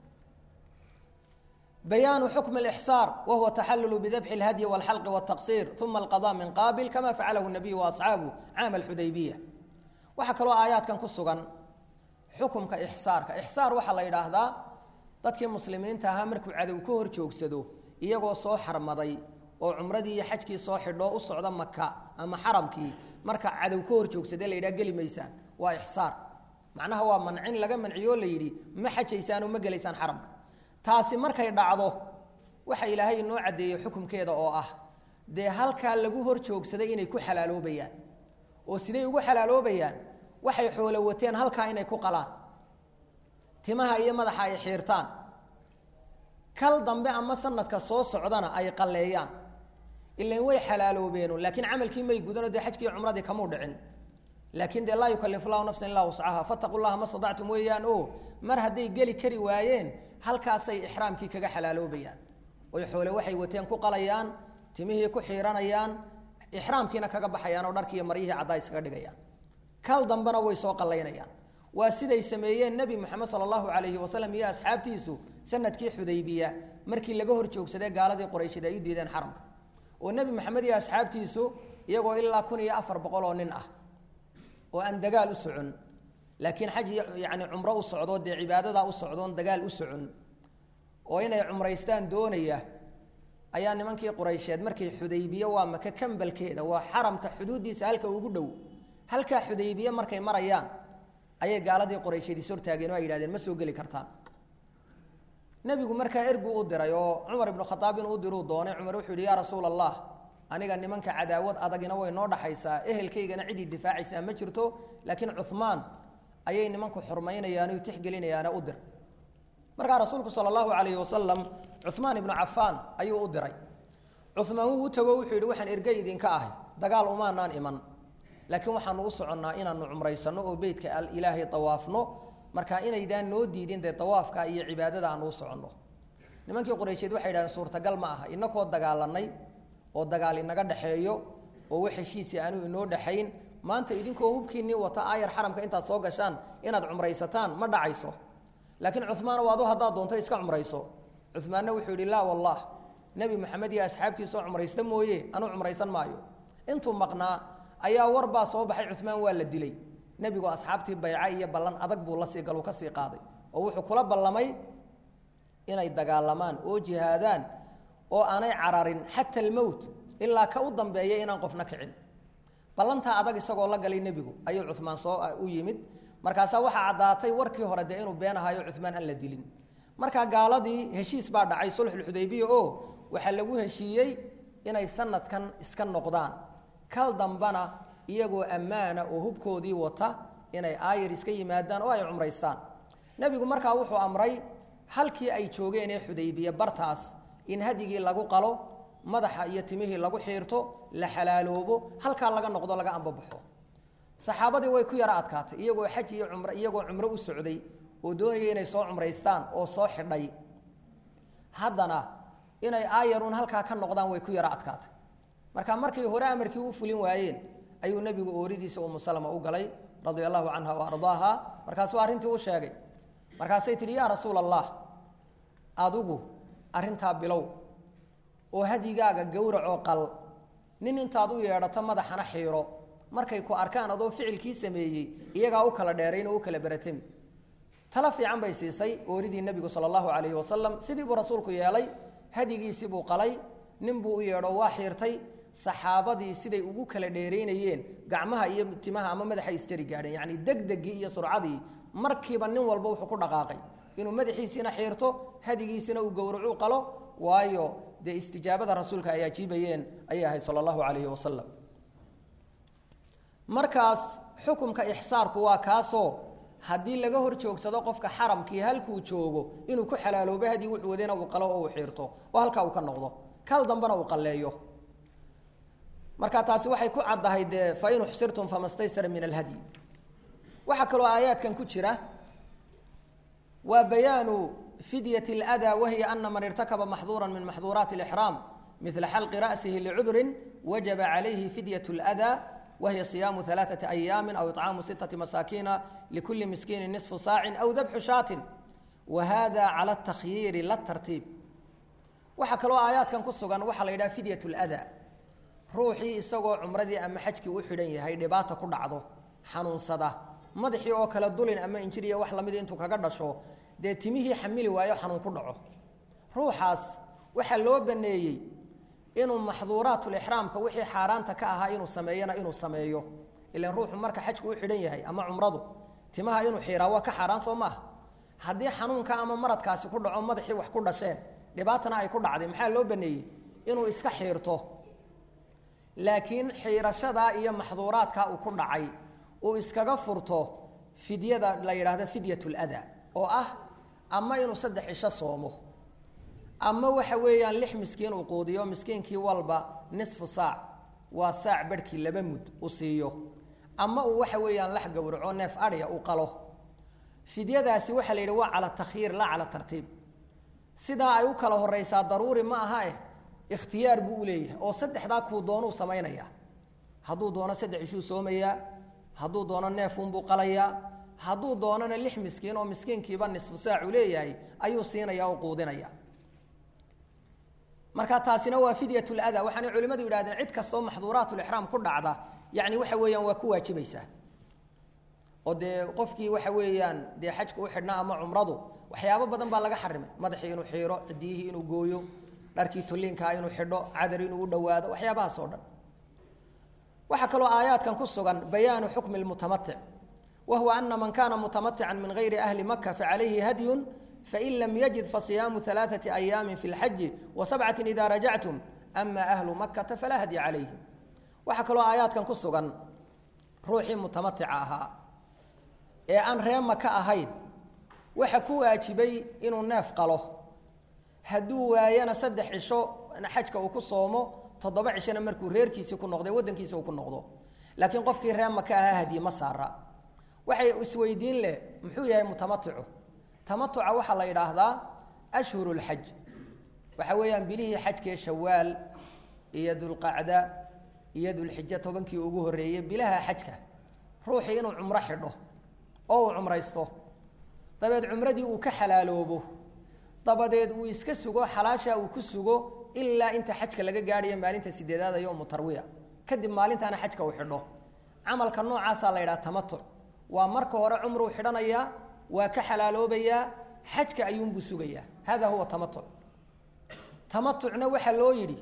bayaanu xukm اlإxsaar wahuwa taxalulu bidabxi اlhadyi wاlxalqi wالtaqsir uma alqaضاء min qaabil kama facalahu الnabiyu waasxaabu caama اlxudaybiya waxaa kaloo aayaadkan ku sugan xukumka ixsaarka ixsaar waxaa la yidhaahdaa dadkii muslimiinta ahaa markuu cadow ka hor joogsado iyagoo soo xarmaday oo cumradii iyo xajkii soo xidhoo u socda maka ama xaramkii marka cadow ka hor joogsade la yidhaha geli maysaan waa ixsaar macnaha waa mancin laga manciyoo la yidhi ma xajaysaanoo ma gelaysaan xaramka taasi markay dhacdo waxa ilaahay inoo caddeeyey xukumkeeda oo ah dee halkaa lagu hor joogsaday inay ku xalaaloobayaan oo siday ugu xalaaloobayaan waxay xoolo wateen halkaa inay ku qalaan timaha iyo madaxa ay xiirtaan kal dambe ama sanadka soo socdana ay qalleeyaan ilan way xalaaloobeenu laakiin camalkii may gudanoo dee xajkii cumradii kamuu dhicin laakiin dee laa yukalif llahu nafsan illaa wascaha fataquu llaha ma stadactum weeyaan o mar hadday geli kari waayeen halkaasay ixraamkii kaga xalaaloobayaan oy xoole waxay wateen ku qalayaan timihii ku xiiranayaan ixraamkiina kaga baxayaan oo dharkii iyo maryihii caddaa iskaga dhigayaan kal dambena way soo qallaynayaan waa siday sameeyeen nebi moxamed sala allahu calayhi wasalam iyo asxaabtiisu sanadkii xudaybiya markii laga hor joogsadee gaaladii quraysheed ay u diideen xaramka oo nebi moxamed iyo asxaabtiisu iyagoo ilaa kun iyo afar boqol oo nin ah oo aan dagaal u socon laakiin xaj yani cumro u socdo dee cibaadadaa u socdoon dagaal u socon oo inay cumraystaan doonaya ayaa nimankii quraysheed markay xudaybiye waa maka kambalkeeda waa xaramka xuduuddiisa halka ugu dhow halkaa xudaybiye markay marayaan ayay gaaladii quraysheed is hortaageen oo ay yidhahdeen ma soo geli kartaan nebigu markaa ergu u diray oo cumar ibnu khadaab inuu u diruu doonay cumar wuxuu yihi yaa rasuula allah aniga nimanka cadaawad adagina way noo dhaxaysaa ehelkaygana cidii difaacaysaa ma jirto laakiin cumaan ayay nimanku xurmaynayaan o tixgelinayaane u dir markaa rasuulku sala allahu calayhi wasalam cumaan ibnu cafaan ayuu u diray cumaan wuu u tago wuxuu yidhi waxaan ergey idinka ahay dagaal umaanaan iman laakiin waxaanu u soconnaa inaanu cumraysanno oo beytka ilaahay dawaafno marka inaydaan noo diidin dee dawaafka iyo cibaadada aanu u soconno nimankii quraysheed waxay yidhahdeen suurtagal ma aha inakoo dagaalanay oo dagaal inaga dhexeeyo oo wax heshiisi aanu inoo dhexayn maanta idinkoo hubkiinnii wata aayar xaramka intaad soo gashaan inaad cumraysataan ma dhacayso laakiin cumaan waadu haddaad doonto iska cumrayso cumaanna wuxuu yidhi laa wallah nebi moxamed iyo asxaabtiisoo cumraysta mooye anuu cumraysan maayo intuu maqnaa ayaa war baa soo baxay cumaan waa la dilay nebigu asxaabtii bayca iyo ballan adag buu lasii galu ka sii qaaday oo wuxuu kula ballamay inay dagaalamaan oo jihaadaan oo aanay cararin xata almowt ilaa ka u dambeeya inaan qofna kicin ballantaa adag isagoo la galay nebigu ayuu cumaan soo u yimid markaasaa waxaa caddaatay warkii hore dee inuu been ahayo cumaan aan la dilin markaa gaaladii heshiis baa dhacay sulxulxudaybiya oo waxaa lagu heshiiyey inay sanadkan iska noqdaan kal dambana iyagoo ammaana oo hubkoodii wata inay aayar iska yimaadaan oo ay cumraystaan nebigu markaa wuxuu amray halkii ay joogeen ee xudaybiya bartaas in hadigii lagu qalo madaxa iyo timihii lagu xiirto la xalaaloobo halkaa laga noqdo laga ambabaxo saxaabadii way ku yaro adkaatay iyagoo xaj iyo cumr iyagoo cumro u socday oo doonaya inay soo cumraystaan oo soo xidhay haddana inay aayarun halkaa ka noqdaan way ku yaro adkaatay marka markay hore amarkii u fulin waayeen ayuu nebigu ooridiisa umu salama u galay radia allahu canha wa ardaaha markaasuu arrintii u sheegay markaasay tidhi yaa rasuula allah adigu arrintaa bilow oo hadigaaga gowracoo qal nin intaad u yeedhato madaxana xiiro markay ku arkaan adoo ficilkii sameeyey iyagaa u kala dheerayn oo u kala beratami tala fiican bay siisay ooridii nebigu sala allahu calayhi wasalam sidii buu rasuulku yeelay hadigiisii buu qalay nin buu u yeedho waa xiirtay saxaabadii siday ugu kala dheeraynayeen gacmaha iyo timaha ama madaxay isjari gaadheen yacni degdegii iyo surcadii markiiba nin walba wuxuu ku dhaqaaqay inuu madaxiisiina xiirto hadigiisina uu gowracuu qalo waayo dee istijaabada rasuulka ay ajiibayeen ayay ahayd sala allahu calayhi wasalam markaas xukumka ixsaarku waa kaasoo haddii laga hor joogsado qofka xaramkii halkuu joogo inuu ku xalaaloobo hadii wuxuu wadena uu qalo oo uu xiirto oo halkaa uu ka noqdo kal dambena uu qalleeyo marka taasi waxay ku caddahay dee fain uxsirtum famastaysara min alhadyi waxaa kaloo aayaadkan ku jira waa bayaanu fidyat اlأdaa wahiya ana man irtakaba maxduura min maxduuraati اlإxraam midla xalqi ra'sihi licudrin wajaba calayhi fidyaة اlأdaa wahiya صiyaamu ثalaaثaةi أyaami aw iطcaamu sitaةi masaakiina likuli miskiini niصfu saacin aw dabxu shaatin wa hada calى الtakhyiiri la tartiib waxaa kaloo aayaadkan ku sugan waxaa la yidhaha fidyaة اlأdaa ruuxii isagoo cumradii ama xajkii u xidhan yahay dhibaata ku dhacdo xanuunsada madaxii oo kale dulin ama injiriya wax lamid intuu kaga dhasho dee timihii xamili waayo xanuun ku dhaco ruuxaas waxaa loo baneeyey inuu maxduuraatulixraamka wixii xaaraanta ka ahaa inuu sameeyana inuu sameeyo ilan ruuxu marka xajku u xidhan yahay ama cumradu timaha inuu xiiraa waa ka xaaraan soo maaha haddii xanuunka ama maradkaasi ku dhaco madaxii wax ku dhasheen dhibaatana ay ku dhacday maxaa loo baneeyey inuu iska xiirto laakiin xiirashadaa iyo maxduuraadkaa uu ku dhacay uu iskaga furto fidyada la yidhaahdo fidyat lada oo ah ama inuu saddex cisho soomo ama waxa weeyaan lix miskiin uu quudiyo miskiinkii walba nisfu saac waa saac barhkii laba mud u siiyo ama uu waxa weeyaan lax gowraco neef adhiya uu qalo fidyadaasi waxaa la yidhi waa cala takhyiir laa cala tartiib sidaa ay u kala horeysaa daruuri ma aha eh ikhtiyaar buu u leeyahay oo saddexdaa kuu doonuu samaynayaa hadduu doono saddex ishuu soomayaa hadduu doono neefunbuu qalayaa hadduu doonona lix miskiin oo miskiinkiiba nisfu saacu leeyahay ayuu siinaya oo quudinaya marka taasina waa fidyat lada waxaanay culimmadu yidhahdeen cid kastoo maxduuraatulixraam ku dhacda yani waxa weeyaan waa ku waajibaysaa oo dee qofkii waxa weeyaan dee xajka u xidhnaa ama cumradu waxyaabo badan baa laga xarimay madaxii inuu xiiro cidiyihii inuu gooyo dharkii tulliinkaa inuu xidho cadar inuu u dhowaado waxyaabahaas oo dhan waxaa kaloo aayaadkan ku sugan bayaanu xukmi lmutamatic wa huwa ana man kana mutamatican min gayri ahli maka facalayhi hadyun fain lam yajid fasiyaamu alaaثati ayaami fi lxaji wa sabcati ida rajactum ama ahlu makata falaa hadya calayhim waxaa kaloo aayaadkan ku sugan ruuxii mutamatica ahaa ee aan ree maka ahayn waxa ku waajibay inuu neef qalo hadduu waayana saddex cisho xajka uu ku soomo toddoba cishona markuu reerkiisii ku noqday waddankiisi uu ku noqdo laakiin qofkii reer maka ahaa hadiye ma saara waxay isweydiin leh muxuu yahay mutamaticu tamatuca waxaa la yidhaahdaa ashhuru lxaj waxa weeyaan bilihii xajkee shawaal iyo dulqacda iyo dulxija tobankii ugu horreeyey bilaha xajka ruuxii inuu cumro xidho oo uu cumraysto dabeed cumradii uu ka xalaaloobo dabadeed uu iska sugo xalaasha uu ku sugo ilaa inta xajka laga gaadhayo maalinta sideedaada yowmu tarwiya kadib maalintaana xajka uu xidho camalka noocaasaa la yidhaha tamatuc waa marka hore cumruu xidhanayaa waa ka xalaaloobayaa xajka ayuunbuu sugayaa hada huwa tamatuc tamatucna waxaa loo yidhi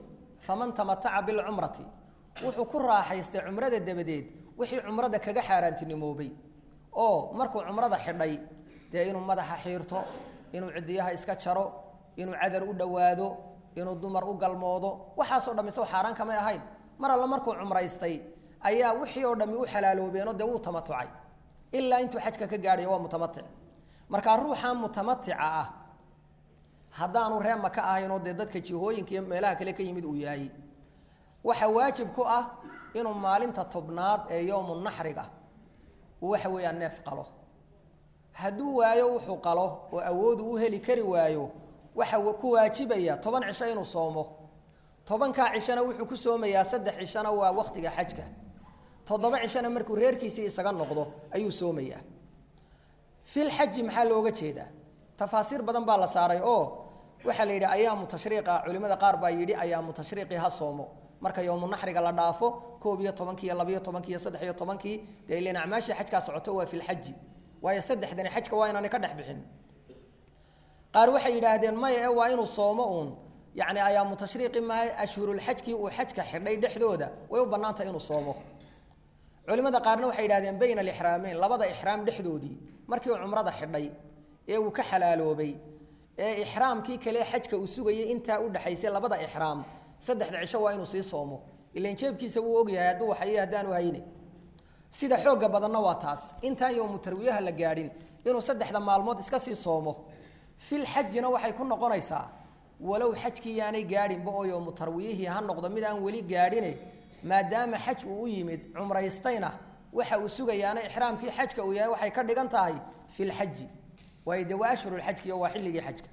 faman tamataca bilcumrati wuxuu ku raaxaystay cumrada dabadeed wixii cumrada kaga xaaraantinimoobay oo markuu cumrada xidhay dee inuu madaxa xiirto inuu cidiyaha iska jaro inuu cadar u dhowaado inuu dumar u galmoodo waxaasoo dham isago xaaraan kamay ahayn mar alle markuu cumraystay ayaa wixii oo dhami u xalaaloobeenoo dee wuu tamatucay ilaa intuu xajka ka gaadhayo waa mutamatic markaa ruuxan mutamatica ah haddaanu ree maka ahaynoo dee dadka jihooyinka iyo meelaha kale ka yimid uu yahay waxa waajib ku ah inuu maalinta tobnaad ee yowmu naxriga uu waxa weeyaan neef qalo hadduu waayo wuxuu qalo oo awoodu u heli kari waayo waxa ku waajibaya toban cisho inuu soomo tobankaa cishona wuxuu ku soomayaa saddex cishona waa waktiga xajka toddoba cishona markuu reerkiisii isaga noqdo ayuu soomayaa filxaji maxaa looga jeedaa tafaasiir badan baa la saaray oo waxaa la yidhi ayaamu tashriiqa culimada qaar baa yidhi ayaamu tashriiqi ha soomo marka yowmu naxriga la dhaafo koob iyo tobankii iyo labiyo tobankii iyo saddex iyo tobankii dee ilan acmaashii xajkaa socoto waa filxaji waayo saddexdani xajka waa inaanay ka dhex bixin qaar waxay yidhaahdeen maya e waa inuu soomo uun yacni ayaamu tashriiqi maaha ashhurulxajkii uu xajka xidhay dhexdooda way u bannaantah inuu soomo culimada qaarna waxay yidhahdeen bayna alixraameyn labada ixraam dhexdoodii markii uu cumrada xidhay ee uu ka xalaaloobay ee ixraamkii kale xajka uu sugayay intaa u dhexaysay labada ixraam saddexda cisho waa inuu sii soomo ilan jeebkiisa wuu ogyahay hadduu waxaye haddaanu hayne sida xoogga badanna waa taas intaan yowmu tarwiyaha la gaadhin inuu saddexda maalmood iska sii soomo fil xajina waxay ku noqonaysaa walow xajkii yaanay gaadhinba oo yowmu tarwiyihii ha noqdo mid aan weli gaadhine maadaama xaj uu u yimid cumraystayna waxa uu sugayaana ixraamkii xajka uu yahay waxay ka dhigan tahay fi lxaji waayo dee waa ashhurulxajkiiyo waa xilligii xajka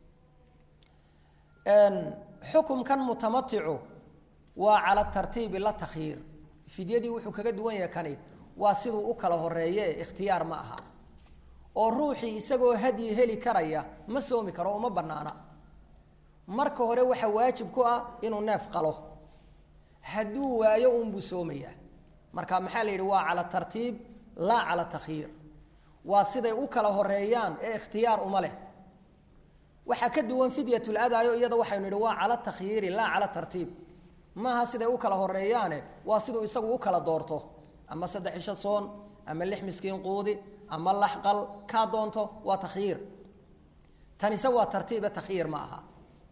xukumkan mutamaticu waa cala tartiibi la takhyiir fidyadii wuxuu kaga duwan yahay kani waa siduu u kala horeeye e ikhtiyaar ma aha oo ruuxii isagoo hadyi heli karaya ma soomi karo uma banaana marka hore waxaa waajib ku ah inuu neef qalo hadduu waayo unbuu soomayaa marka maxaa la yidhi waa cala tartiib laa cala takhyiir waa siday u kala horeeyaan ee ikhtiyaar uma leh waxaa ka duwan fidyatuladayo iyada waxaynu idhi waa cala takhyiiri laa cala tartiib maaha siday u kala horeeyaane waa siduu isagu u kala doorto ama saddex isho soon ama lix miskiin quudi ama laxqal kaa doonto waa takhyiir tanise waa tartiibe takhyiir ma aha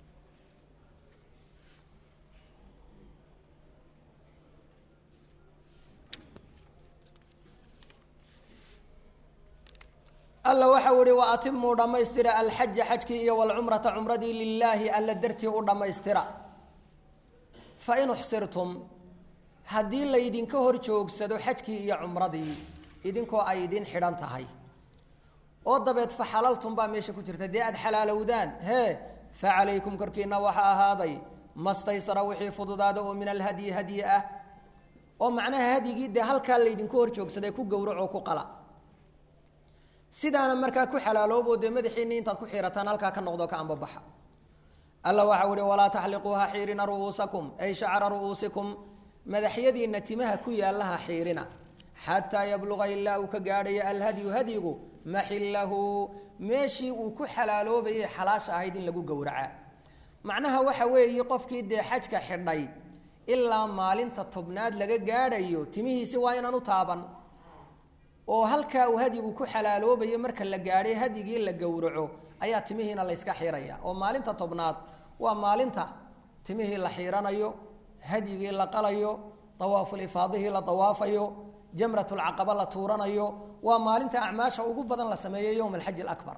alla waxau ihi wa atimuu dhammaystira alxaja xajkii iyo walcumrata cumradii lilaahi alla dartii u dhammaystira fain uxsirtum haddii laydinka hor joogsado xajkii iyo cumradii idinkoo ay idin xidhan tahay oo dabeed fa xalaltum baa meesha ku jirta dee aad xalaalowdaan hee fa calaykum korkiina waxaa ahaaday mastaysara wixii fududaada oo min alhadyi hadyi ah oo macnaha hadyigii dee halkaa laydinku hor joogsaday ku gowracoo ku qala sidaana markaa ku xalaaloobo dee madaxiinni intaad ku xiirataan halkaa ka noqdo ka ambabaxa alla waxau ihi walaa taxliquuha xiirina ru'uusakum ay shacra ru'uusikum madaxyadiinna timaha ku yaallaha xiirina xataa yabluqa ilaa uu ka gaadhayo alhadyu hadyigu maxillahu meeshii uu ku xalaaloobayay xalaasha ahayd in lagu gowracaa macnaha waxa weeye qofkii dee xajka xidhay ilaa maalinta tobnaad laga gaadhayo timihiisi waa inaan u taaban oo halkaa uu hadyigu ku xalaaloobayo marka la gaadhay hadyigii la gowraco ayaa timihiina layska xiiraya oo maalinta tobnaad waa maalinta timihii la xiiranayo hadyigii la qalayo awaafulifaadihii la dawaafayo jamratulcaqaba la tuuranayo waa maalinta acmaasha ugu badan la sameeyo yowma alxaji alabar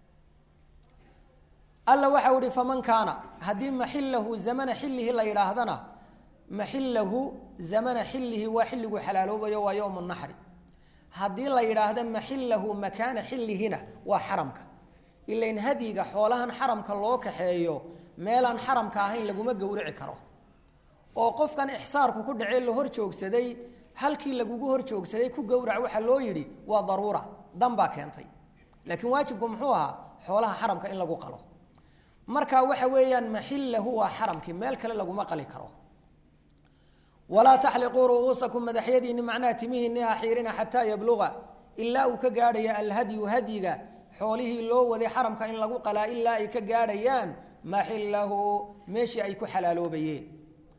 alla waxau ihi faman kaana haddii maxilahu zamana xillihi la yidhaahdana maxilahu zamana xillihi waa xilligu xalaaloobayo waa yowm naxri haddii la yidhaahdo maxilahu makaana xillihina waa xaramka ilain hadyiga xoolahan xaramka loo kaxeeyo meelaan xaramka ahayn laguma gowrici karo oo qofkan ixsaarku ku dhacee la hor joogsaday halkii lagugu hor joogsaday ku gowrac waxaa loo yidhi waa daruura dan baa keentay laakiin waajibku muxuu ahaa xoolaha xaramka in lagu qalo marka waxa weeyaan maxilahu waa xaramkii meel kale laguma qali karo walaa taxliquu ru'uusakum madaxyadiinni macnaha timihiinni ha xiirina xataa yabluga ilaa uu ka gaadhaya alhadyu hadyiga xoolihii loo waday xaramka in lagu qalaa ilaa ay ka gaadhayaan maxilahu meeshii ay ku xalaaloobayeen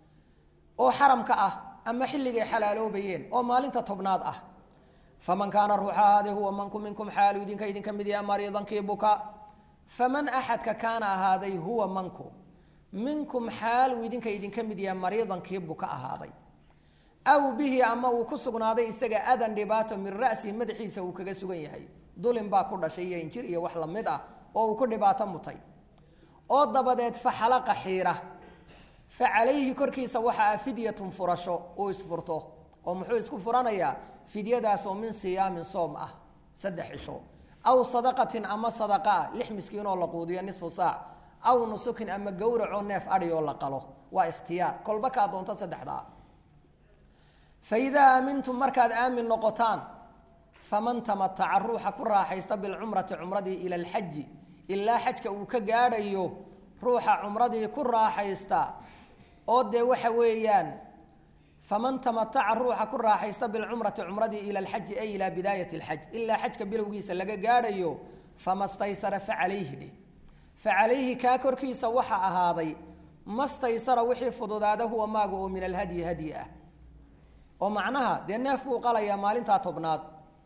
oo xaramka ah ama xilligay xalaaloobayeen oo maalinta tobnaad ah faman kaana ruuxa ahaade huwa manku minkum xaalu idinka idinka mid yaha mariidan kii buka faman axadka kaana ahaaday huwa manku minkum xaal uu idinka idinka mid yaha mariidan kii buka ahaaday aw bihi ama uu ku sugnaaday isaga adan dhibaato min ra'sihi madaxiisa uu kaga sugan yahay dulin baa ku dhashay iyo injir iyo wax lamid ah oo uu ku dhibaato mutay oo dabadeed faxalaqa xiira fa calayhi korkiisa waxaa fidyatun furasho uu isfurto oo muxuu isku furanayaa fidyadaasoo min siyaamin soom ah saddex cisho aw sadaqatin ama sadaqa ah lix miskiin oo la quudiyo nisfu saac aw nusukin ama gowracoo neef adhi oo la qalo waa ikhtiyaar kolba kaa doonto saddexdaa fa idaa aamintum markaad aamin noqotaan faman tamataca ruuxa ku raaxaysta bilcumrati cumradii ila alxaji ilaa xajka uu ka gaadhayo ruuxa cumradii ku raaxaysta oo dee waxa weeyaan faman tamataca ruuxa ku raaxaysta bilcumrati cumradii ila alxaji ay ilaa bidaayati alxaj ilaa xajka bilowgiisa laga gaadhayo fama staysara fa calayhi dheh fa calayhi kaa korkiisa waxa ahaaday mastaysara wixii fududaada huwa maaga oo min alhadyi hadyi ah oo macnaha dee neef buu qalayaa maalintaa tobnaad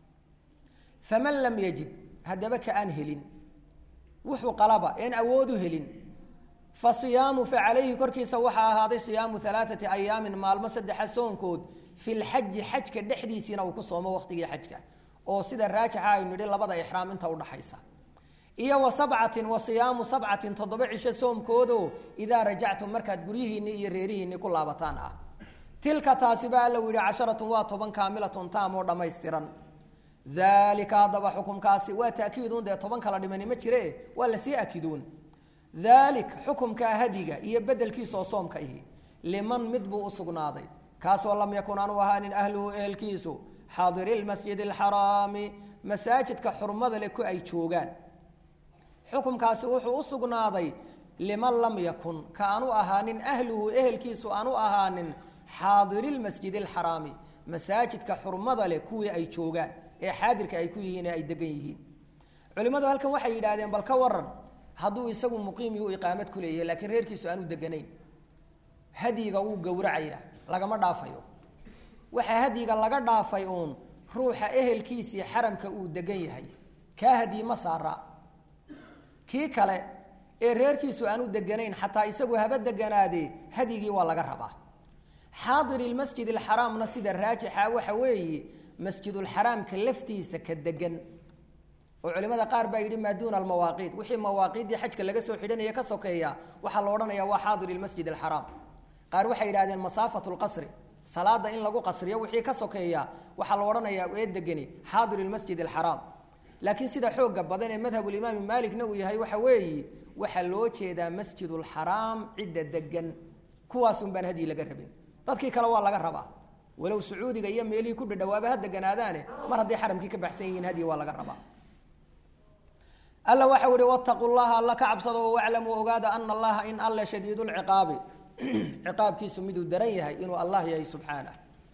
faman lam yajid haddaba ka aan helin wuxuu qalaba een awoodu helin fa siyaamu fa calayhi korkiisa waxaa ahaaday siyaamu alaaati ayaamin maalmo saddexa soonkood fi lxaji xajka dhexdiisiina uu ku soomo waqtigii xajka oo sida raajixa aynu nidhi labada ixraam inta udhaxaysa iyo wa sabcatin wa siyaamu sabcatin toddoba cisho soomkoodo idaa rajactum markaad guryihiinni iyo reerihiinni ku laabataan ah tilka taasiba alla u yihi casharatun waa toban kaamilatun taam oo dhammaystiran daalika haddaba xukumkaasi waa taakiidun dee toban kala dhimani ma jire waa lasii akiduun daalik xukumkaa hadiga iyo bedelkiisa oo soomka ihi liman mid buu u sugnaaday kaasoo lam yakun aanu ahaanin ahluhu ehelkiisu xaadiri lmasjidi alxaraami masaajidka xurmada leh ku ay joogaan xukumkaasi wuxuu u sugnaaday liman lam yakun ka aanu ahaanin ahluhu ehelkiisu aanu ahaanin xaadiri lmasjidi alxaraami masaajidka xurmada leh kuwii ay joogaan ee xaadirka ay ku yihiin ee ay degan yihiin culimmadu halkan waxay yidhahdeen bal ka waran hadduu isagu muqiim yuu iqaamad ku leeyahay laakiin reerkiisu aanu deganayn hadyiga wuu gowracaya lagama dhaafayo waxaa hadyiga laga dhaafay uun ruuxa ehelkiisii xaramka uu degan yahay kaa hadyi ma saara kii kale ee reerkiisu aanu deganayn xataa isagu haba deganaadee hadyigii waa laga rabaa xaadiri lmasjid alxaraamna sida raajixa waxa weeye masjidulxaraamka laftiisa ka degan oo culimada qaar baa yidhi maa duuna almawaaqiid wixii mawaaqiiddii xajka laga soo xidhanaya ka sokeeya waxaa la odhanaya waa xaadir ilmasjid alxaraam qaar waxay yidhahdeen masaafatu lqasri salaada in lagu qasriyo wixii ka sokeeya waxaa la odhanayaa ee degani xaadir ilmasjid alxaraam laakiin sida xooga badan ee madhabulimaami maalikna uu yahay waxa weeye waxaa loo jeedaa masjidulxaraam cidda degan kuwaasun baan hadyi laga rabin dadkii kale waa laga rabaa walow sacuudiga iyo meelihii ku dhadhawaaba ha deganaadaane mar hadday xaramkii ka baxsan yihiin hadyi waa laga rabaa alla waxau ihi wataquu llaha alla ka cabsado waclamuu ogaada ana allaha in alle shadiid lciqaabi ciqaabkiisu miduu daran yahay inuu allah yahay subxaanah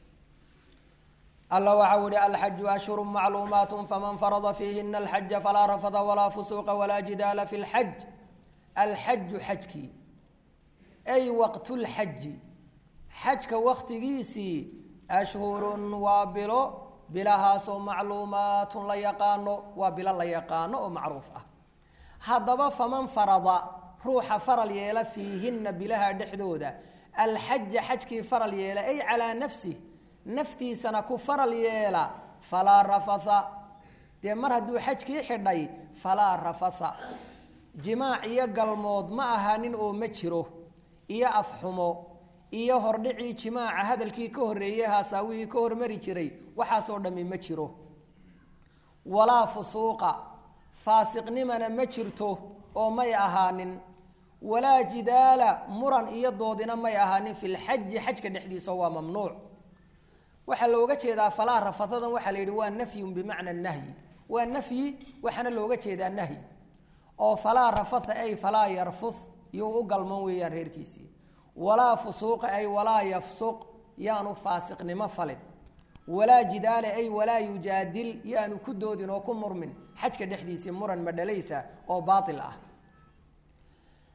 alla waxau ihi alxaju ashhuru macluumaat faman farada fiihina alxaja falaa rafada walaa fusuuqa walaa jidaala fi lxaj alxaju xajkii ay waqtulxaji xajka waktigiisii ashhurun waa bilo bilahaasoo macluumaatun la yaqaano waa bilo la yaqaano oo macruuf ah haddaba faman farada ruuxa faral yeela fiihinna bilaha dhexdooda alxaja xajkii faral yeela ay calaa nafsih naftiisana ku faral yeela falaa rafatha dee mar hadduu xajkii xidhay falaa rafatha jimaac iyo galmood ma ahaanin oo ma jiro iyo afxumo iyo hordhicii jimaaca hadalkii ka horreeyey haasaawihii ka hormari jiray waxaasoo dhammi ma jiro walaa fusuuqa faasiqnimana ma jirto oo may ahaanin walaa jidaala muran iyo doodina may ahaanin fi lxaji xajka dhexdiisa waa mamnuuc waxaa looga jeedaa falaa rafadadan waxaa la yidhi waa nafyun bimacna nahyi waa nafyi waxaana looga jeedaa nahyi oo falaa rafatha ay falaa yarfud yuu u galman weeyaan reerkiisii walaa fusuuqa ay walaa yafsuq yaanu faasiqnimo falin walaa jidaala ay walaa yujaadil yaanu ku doodin oo ku murmin xajka dhexdiisii muran madhalaysa oo baail ah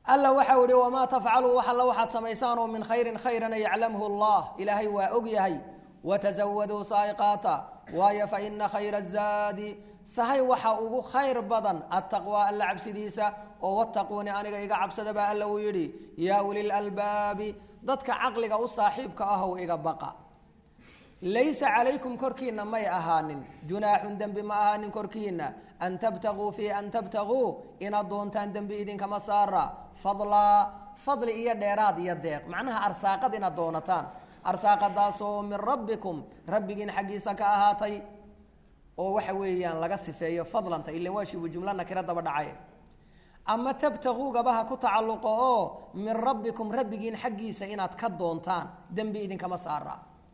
alla waxau ihi wamaa tafcaluu wax alla waxaad samaysaan oo min khayrin khayrana yaclamhu allah ilaahay waa og yahay watazawaduu saaiqaata waayo fa ina khayra zaadi sahay waxa ugu khayr badan attaqwaa alla cabsidiisa oo wattaquuni aniga iga cabsada baa alla uu yidhi yaa ulil albaabi dadka caqliga u saaxiibka ahow iga baqa laysa calaykum korkiina may ahaanin junaaxun dembi ma ahaanin korkiina an tabtaguu fii an tabtaguu inaad doontaan dembi idinkama saara fadlaa fadli iyo dheeraad iyo deeq macnaha arsaaqad inaad doonataan arsaaqadaasoo min rabbikum rabbigiin xaggiisa ka ahaatay oo waxa weeyaan laga sifeeyo fadlanta ilan waa shibu jumla nakira daba dhacay ama tabtaguugabaha ku tacalluqo oo min rabbikum rabbigiin xaggiisa inaad ka doontaan dembi idinkama saara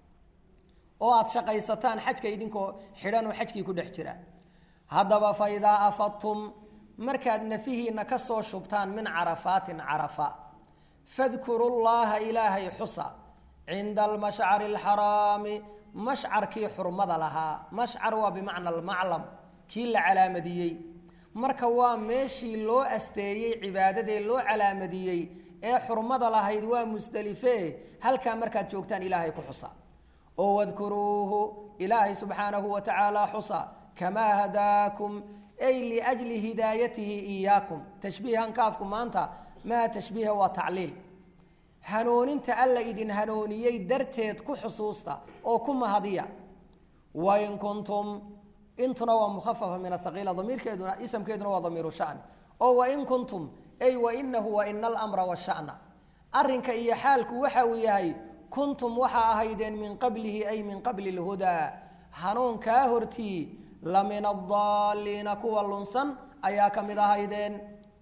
oo aada shaqaysataan xajka idinkoo xidhan oo xajkii ku dhex jira haddaba fa idaa afadtum markaad nafihiina ka soo shubtaan min carafaatin carafa fadkuru llaha ilaahay xusa cinda almashcari alxaraami mashcarkii xurmada lahaa mashcar waa bimacna almaclam kii la calaamadiyey marka waa meeshii loo asteeyey cibaadadee loo calaamadiyey ee xurmada lahayd waa musdelife halkaa markaad joogtaan ilaahay ku xusa oo wadkuruuhu ilaahay subxaanahu wa tacaala xusa kamaa hadaakum ay liajli hidaayatihi iyaakum tashbiihan kaafku maanta maa tashbiiha waa tacliil hanuuninta alla idin hanuuniyey darteed ku xusuusta oo ku mahadiya wain kuntum intuna waa mukhafafa min ahaqiila damiirkeeduna isamkeeduna waa damiiru shani oo wain kuntum ay wainahu waina alamra washana arrinka iyo xaalku waxa uu yahay kuntum waxaa ahaydeen min qablihi ay min qabli lhudaa hanuunkaa hortii la min adaalliina kuwa lunsan ayaa ka mid ahaydeen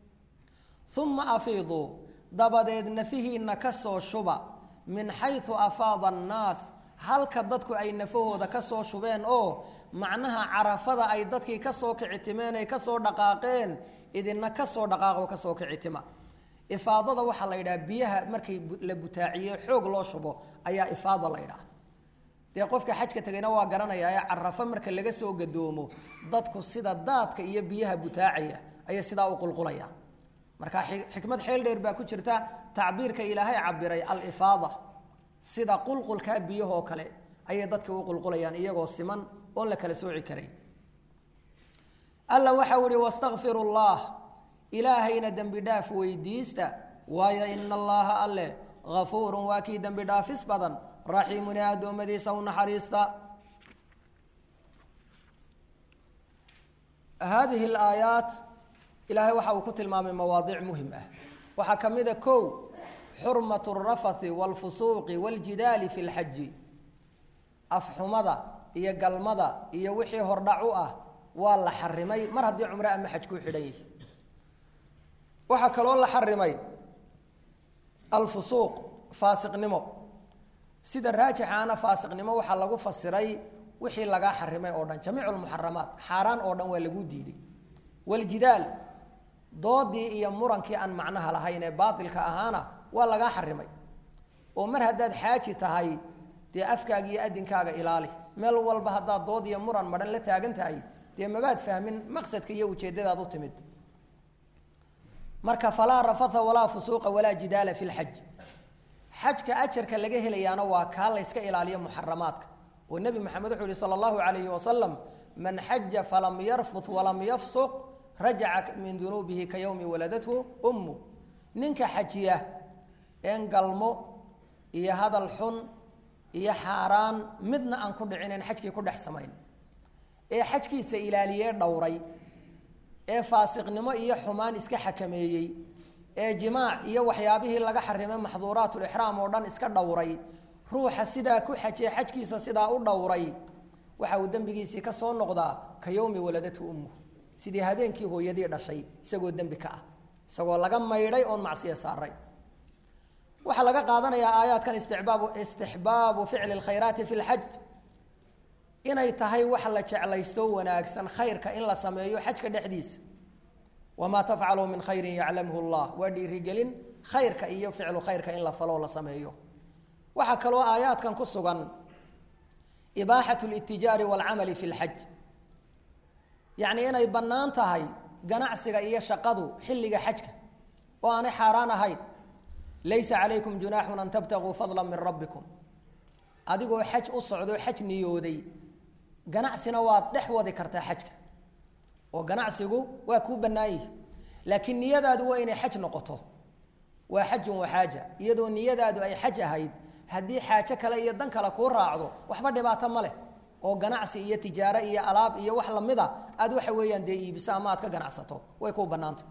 uma afiiduu dabadeed nafihiina ka soo shuba min xaysu afaada annaas halka dadku ay nafahooda ka soo shubeen oo macnaha carafada ay dadkii ka soo kicitimeen ay kasoo dhaqaaqeen idina kasoo dhaqaaqo kasoo kicitima ifaadada waxaa la yidhaha biyaha markay la butaaciye xoog loo shubo ayaa ifaada la ydhaha dee qofka xajka tegayna waa garanayaa ee carafo marka laga soo gadoomo dadku sida daadka iyo biyaha butaacaya ayay sidaa u qulqulayaan marka xikmad xeel dheer baa ku jirta tacbiirka ilaahay cabiray alifaada sida qulqulkaa biyahoo kale ayay dadka u qulqulayaan iyagoo siman oon la kala sooci karayn alla waxau ihi wastakfiru llah ilaahayna dembi dhaaf weydiista waayo ina allaha alle afuurun waa kii dembi dhaafis badan raxiimun ee addoommadiisa u naxariista haadihi alaayaat ilaahay waxa uu ku tilmaamay mawaadiic muhim ah waxaa ka mid a kow xurmat alrafathi waalfusuuqi waaljidaali fi lxaji afxumada iyo galmada iyo wixii hordhac u ah waa la xarimay mar haddii cumre ama xaj ku xidhan yihi waxaa kaloo la xarimay alfusuuq faasiqnimo sida raajixaana faasiqnimo waxaa lagu fasiray wixii lagaa xarimay oo dhan jamiic lmuxaramaat xaaraan oo dhan waa lagu diiday waljidaal doodii iyo murankii aan macnaha lahayn ee baatilka ahaana waa lagaa xarimay oo mar haddaad xaaji tahay dee afkaaga iyo adinkaaga ilaali meel walba haddaad dood iyo muran madhan la taagan tahay dee mabaad fahmin maqsadka iyo ujeeddadaad u timid marka falaa rafatha walaa fusuuqa walaa jidaala fi lxaj xajka ajarka laga helayaana waa kaa layska ilaaliyo muxaramaadka oo nebi moxamed wuxuu yihi sala allahu calayhi wasalam man xaja falam yarfuth walam yafsuq rajaca min dunuubihi ka yowmi waladathu ummu ninka xajiya een galmo iyo hadal xun iyo xaaraan midna aan ku dhicinayn xajkii ku dhex samayn ee xajkiisa ilaaliyee dhowray ee faasiqnimo iyo xumaan iska xakameeyey ee jimaac iyo waxyaabihii laga xarimay maxduuraatulixraam oo dhan iska dhowray ruuxa sidaa ku xajiye xajkiisa sidaa u dhowray waxa uu dembigiisii ka soo noqdaa ka yowmi waladatu ummuh sidii habeenkii hooyadii dhashay isagoo dembi ka ah isagoo laga maydhay oon macsiya saaray waxaa laga qaadanayaa aayaadkan istibaabu istixbaabu ficli lkhayraati fi lxaj inay tahay wax la jeclaysto wanaagsan khayrka in la sameeyo xajka dhexdiisa wamaa tafcaluu min khayrin yaclamhu llah waa dhiirigelin khayrka iyo ficlu khayrka in la faloo la sameeyo waxaa kaloo aayaadkan ku sugan ibaaxat litijaari waalcamali fi lxaj yacni inay bannaan tahay ganacsiga iyo shaqadu xilliga xajka oo aanay xaaraan ahayn laysa calaykum junaaxun an tabtaguu fadla min rabbikum adigoo xaj u socdo xaj niyooday ganacsina waad dhex wadi kartaa xajka oo ganacsigu waa kuu bannaan yihi laakiin niyadaadu waa inay xaj noqoto waa xajun wa xaaja iyadoo niyadaadu ay xaj ahayd haddii xaajo kale iyo dan kale kuu raacdo waxba dhibaato ma leh oo ganacsi iyo tijaaro iyo alaab iyo wax lamida aad waxa weeyaan dee iibiso ama aad ka ganacsato way kuu bannaanta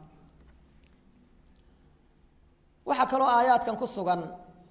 waxaa kaloo aayaadkan ku sugan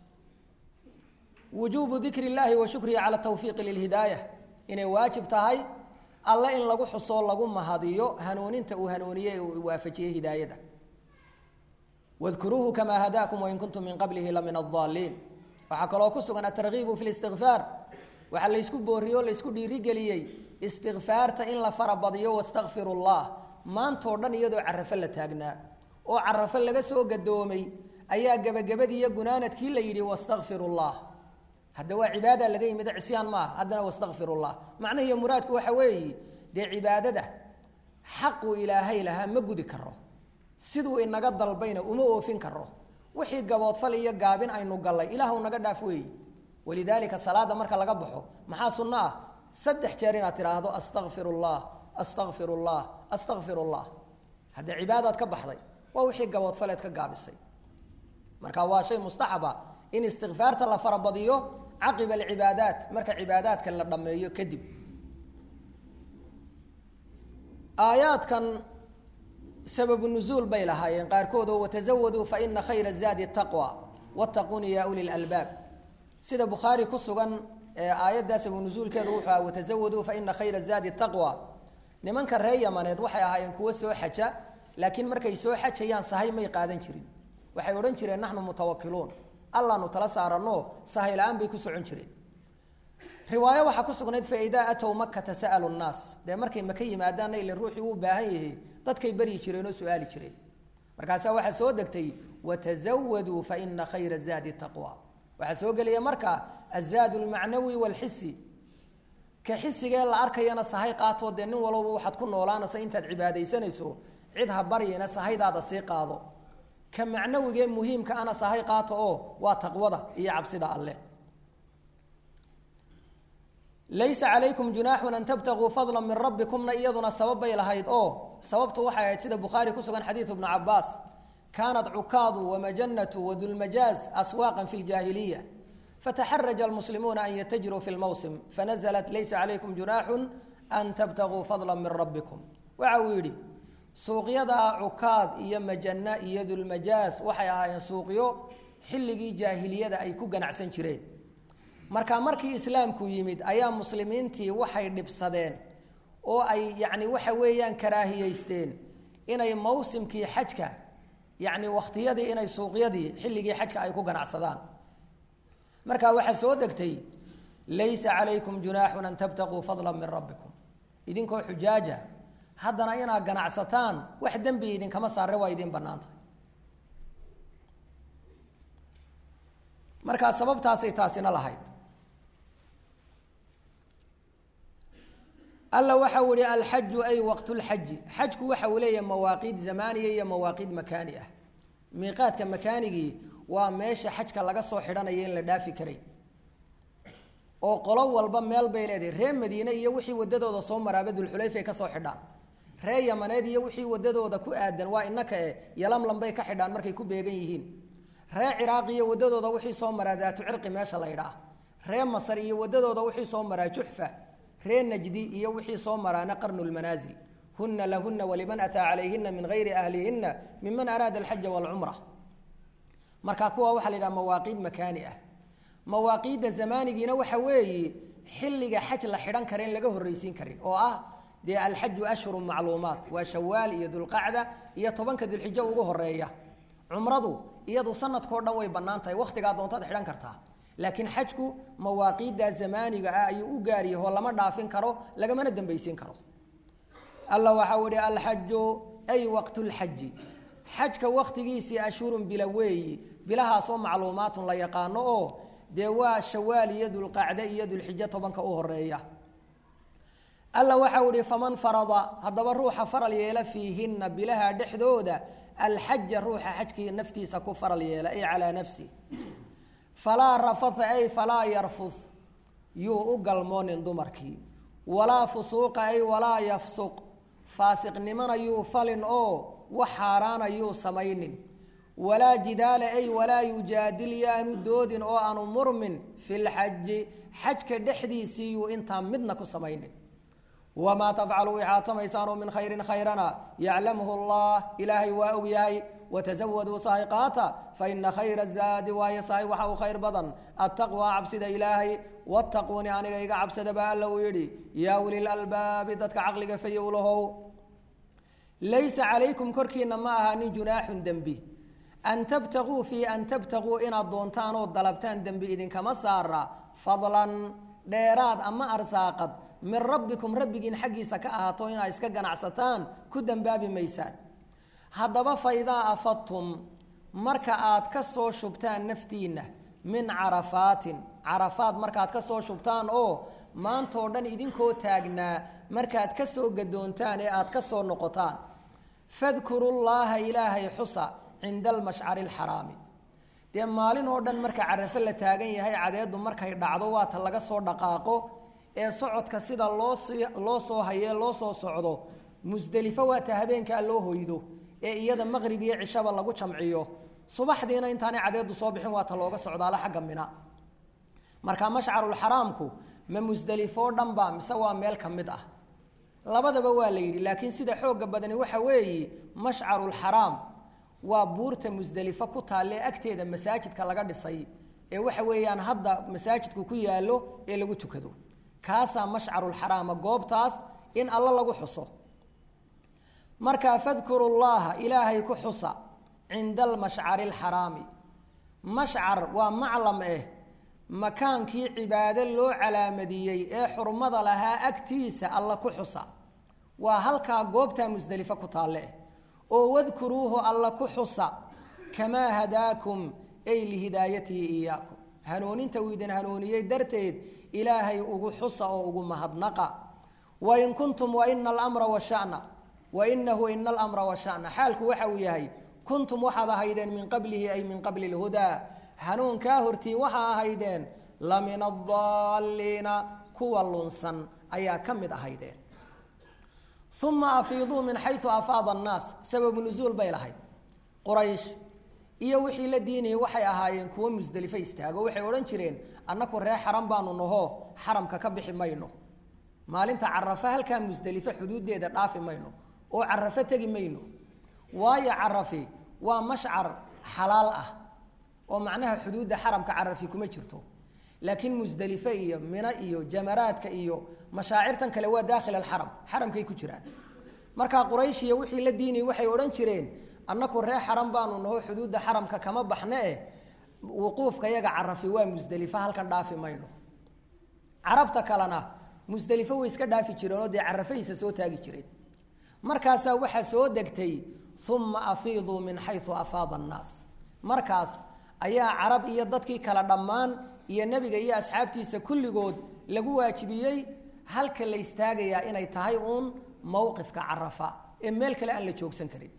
wujuubu dikri illaahi wa shukrihi cala tawfiiqi lilhidaaya inay waajib tahay alle in lagu xusoo lagu mahadiyo hanuuninta uu hanuuniyey ee uu waafajiyey hidaayada wadkuruuhu kamaa hadaakum wain kuntum min qablihi la min addaaliin waxaa kaloo ku sugan atargiibu fi listikfaar waxaa laysku booriyo o laysku dhiirigeliyey istikfaarta in la farabadiyo wastakfiru llah maantoo dhan iyadoo carafo la taagnaa oo carafo laga soo gadoomay ayaa gebagabadii iyo gunaanadkii la yidhi wastakfiru llah hadda waa cibaada laga yimid cisyaan maaha haddana wastakfir llah macnahiiyo muraadku waxa weeye dee cibaadada xaqu ilaahay lahaa ma gudi karo siduu inaga dalbayna uma oofin karo wixii gaboodfal iyo gaabin aynu gallay ilaahw naga dhaaf weeye walidaalika salaada marka laga baxo maxaa sunno ah saddex jeer inaad tidhaahdo astakfir llah astakfir llah astakfir llah hadda cibaadaad ka baxday waa wixii gaboodfaleed ka gaabisay marka waa shay mustaxaba in istikfaarta la farabadiyo caqiba alcibaadaat marka cibaadaadka la dhammeeyo kadib aayaadkan sababu nuzuul bay lahaayeen qaarkood oo watazawaduu fa ina khayra zaadi taqwa wattaquuni ya uli lalbaab sida bukhaari ku sugan aayaddaa sababu nuzuulkeedu wuxuu aha watazawaduu fa ina khayra zaadi taqwa nimanka reer yamaneed waxay ahaayeen kuwo soo xaja laakiin markay soo xajayaan sahay may qaadan jirin waxay odhan jireen naxnu mutawakiluun allaanu tala saarano sahay la-aan bay ku socon jireen riwaayo waxaa ku sugnayd fa idaa atow makata sa'alu nnaas dee markay maka yimaadaanna ila ruuxii uu baahan yahay dadkay baryi jireen oo su-aali jireen markaasaa waxaa soo degtay watazawaduu fa ina khayra zaadi taqwa waxaa soo gelaya marka azaad lmacnawi walxisi ka xisigee la arkayana sahay qaatoo dee nin walba waxaad ku noolaanaysa intaad cibaadaysanayso cid ha baryina sahaydaada sii qaado ka macnawigee muhiimka ana sahay qaato oo waa taqwada iyo cabsida alleh laysa calaykum junaaxun an tabtaguu fadla min rabbikumna iyaduna sabab bay lahayd oo sababtu waxay ahayd sida bukhaari ku sugan xadiidu bnu cabaas kaanat cukaadu wamajanatu wadulmajaaz aswaaqan fi ljaahiliya fataxaraja almuslimuuna an yatajiruu fi lmawsim fanaزlat laysa calaykum junaaxun an tabtaguu fadla min rabbikum waxa uu yidhi suuqyada cukaad iyo majana iyo dulmajaaz waxay ahaayeen suuqyo xilligii jaahiliyada ay ku ganacsan jireen marka markii islaamku yimid ayaa muslimiintii waxay dhibsadeen oo ay yacni waxa weeyaan karaahiyeysteen inay mawsimkii xajka yacni wakhtiyadii inay suuqyadii xilligii xajka ay ku ganacsadaan marka waxaa soo degtay laysa calaykum junaaxun an tabtaquu fadla min rabbikum idinkoo xujaaja haddana inaad ganacsataan wax dembi idinkama saare waa idin bannaantah markaa sababtaasay taasina lahayd alla waxa uu ihi alxaju ay waqtulxaji xajku waxa uu leeyahay mawaaqiid zamaaniya iyo mawaaqiid makaani ah miiqaadka makaanigii waa meesha xajka laga soo xidhanayo in la dhaafi karay oo qolo walba meel bay leedahay reer madiine iyo wixii wadadooda soo maraaba dulxulayfay ka soo xidhaan reer yamaneed iyo wixii wadadooda ku aadan waa inaka e yalamlam bay ka xidhaan markay ku beegan yihiin reer ciraaq iyo wadadooda wixii soo maraa daatu cirqi meesha la ydhaah reer masar iyo wadadooda wixii soo maraa juxfa reer najdi iyo wixii soo maraana qarnu lmanaasil huna lahuna waliman ataa calayhina min gayri ahlihina miman araada alxaja walcumra marka kuwa waxaa la yidhaha mawaaqiid makaani ah mawaaqiidda zamaanigiina waxa weeye xilliga xaj la xidhan kara in laga horreysiin karin oo ah dee alxaju ashhuru macluumaat waa shawaal iyo dulqacda iyo tobanka dulxijo ugu horeeya cumradu iyadu sanadkao dhan way bannaan tahay wakhtigaa doontaad xidhan kartaa laakiin xajku mawaaqiidda zamaaniga ah ayuu u gaaryaho lama dhaafin karo lagamana dambaysiin karo alla waxau ihi alxaju ay waqtulxaji xajka wakhtigiisii ashhurun bila weeyi bilahaasoo macluumaatun la yaqaano oo dee waa shawaal iyo dulqacde iyo dulxijo tobanka u horeeya alla waxau ihi faman farada haddaba ruuxa faral yeela fiihinna bilaha dhexdooda alxaja ruuxa xajkii naftiisa ku faral yeela ay calaa nafsi falaa rafatha ay falaa yarfud yuu u galmoonin dumarkii walaa fusuuqa ay walaa yafsuq faasiqnimona yuu falin oo wax xaaraana yuu samaynin walaa jidaala ay walaa yujaadil yaanu doodin oo aanu murmin fi lxaji xajka dhexdiisii yuu intaan midna ku samaynin wamaa tafcalu waxaad samaysaanoo min khayrin khayrana yaclamhu allah ilaahay waa og yahay watazawaduu sahay qaata faina khayra zaadi waayo sahay waxa uu khayr badan attaqwaa cabsida ilaahay wattaquuni aniga iga cabsada baa alla uu yidhi yaa ulil albaabi dadka caqliga fayowlahow laysa calaykum korkiina ma ahaanin junaaxun dembi an tabtaguu fii an tabtaguu inaad doontaan oo dalabtaan dembi idinkama saara fadlan dheeraad ama arsaaqad min rabbikum rabbigiin xaggiisa ka ahaato inaad iska ganacsataan ku dembaabi maysaan haddaba fa idaa afadtum marka aad ka soo shubtaan naftiinna min carafaatin carafaad markaad ka soo shubtaan oo maantoo dhan idinkoo taagnaa markaad ka soo gadoontaan ee aad ka soo noqotaan fadkuru llaaha ilaahay xusa cinda almashcari alxaraami dee maalin oo dhan marka carafo la taagan yahay cadeedu markay dhacdo waata laga soo dhaqaaqo ee socodka sida loosii loo soo hayee loo soo socdo musdelifo waata habeenkaa loo hoydo ee iyada maqrib iyo cishaba lagu jamciyo subaxdiina intaanay cadeedu soo bixin waata looga socdaalo xagga mina marka mashcarulxaraamku ma musdelifoo dhan ba mise waa meel ka mid ah labadaba waa la yidhi laakiin sida xooga badani waxa weeye mashcarulxaraam waa buurta musdelifo ku taalle agteeda masaajidka laga dhisay ee waxa weeyaan hadda masaajidku ku yaallo ee lagu tukado kaasaa mashcarulxaraama goobtaas in alla lagu xuso markaa fadkuru llaha ilaahay ku xusa cinda almashcari alxaraami mashcar waa maclam eh makaankii cibaado loo calaamadiyey ee xurmada lahaa agtiisa alla ku xusa waa halkaa goobtaa musdelifo ku taalle oo wadkuruuhu alla ku xusa kamaa hadaakum ay lihidaayatihi iyaakum hanuuninta uu idin hanuuniyey darteed ilaahay ugu xusa oo ugu mahadnaqa wain kuntum waina alamra washana wainahu ina alamra washana xaalku waxa uu yahay kuntum waxaad ahaydeen min qablihi ay min qabli lhudaa hanuunkaa hortii waxaa ahaydeen la min adaalliina kuwa lunsan ayaa ka mid ahaydeen uma afiiduu min xayu afaada annaas sababu nuzuul bay lahayd quraysh iyo wixii la diinayay waxay ahaayeen kuwo musdelifo istaago waxay odhan jireen annaku ree xaram baanu naho xaramka ka bixi mayno maalinta carafa halkaa musdelifo xuduuddeeda dhaafi mayno oo carafo tegi mayno waayo carafi waa mashcar xalaal ah oo macnaha xuduudda xaramka carafi kuma jirto laakiin musdelifo iyo mino iyo jamaraadka iyo mashaacirtan kale waa daakhil alxaram xaramkay ku jiraan markaa quraysh iyo wixii la diinayay waxay odhan jireen annaku ree xaram baanu naho xuduudda xaramka kama baxne eh wuquufka yaga carafi waa musdelifo halkan dhaafi mayno carabta kalena musdelifo way iska dhaafi jireen oo dee carafaysa soo taagi jireen markaasaa waxaa soo degtay uma afiiduu min xayu afaada annaas markaas ayaa carab iyo dadkii kale dhammaan iyo nebiga iyo asxaabtiisa kulligood lagu waajibiyey halka la istaagayaa inay tahay uun mowqifka carafa ee meel kale aan la joogsan karin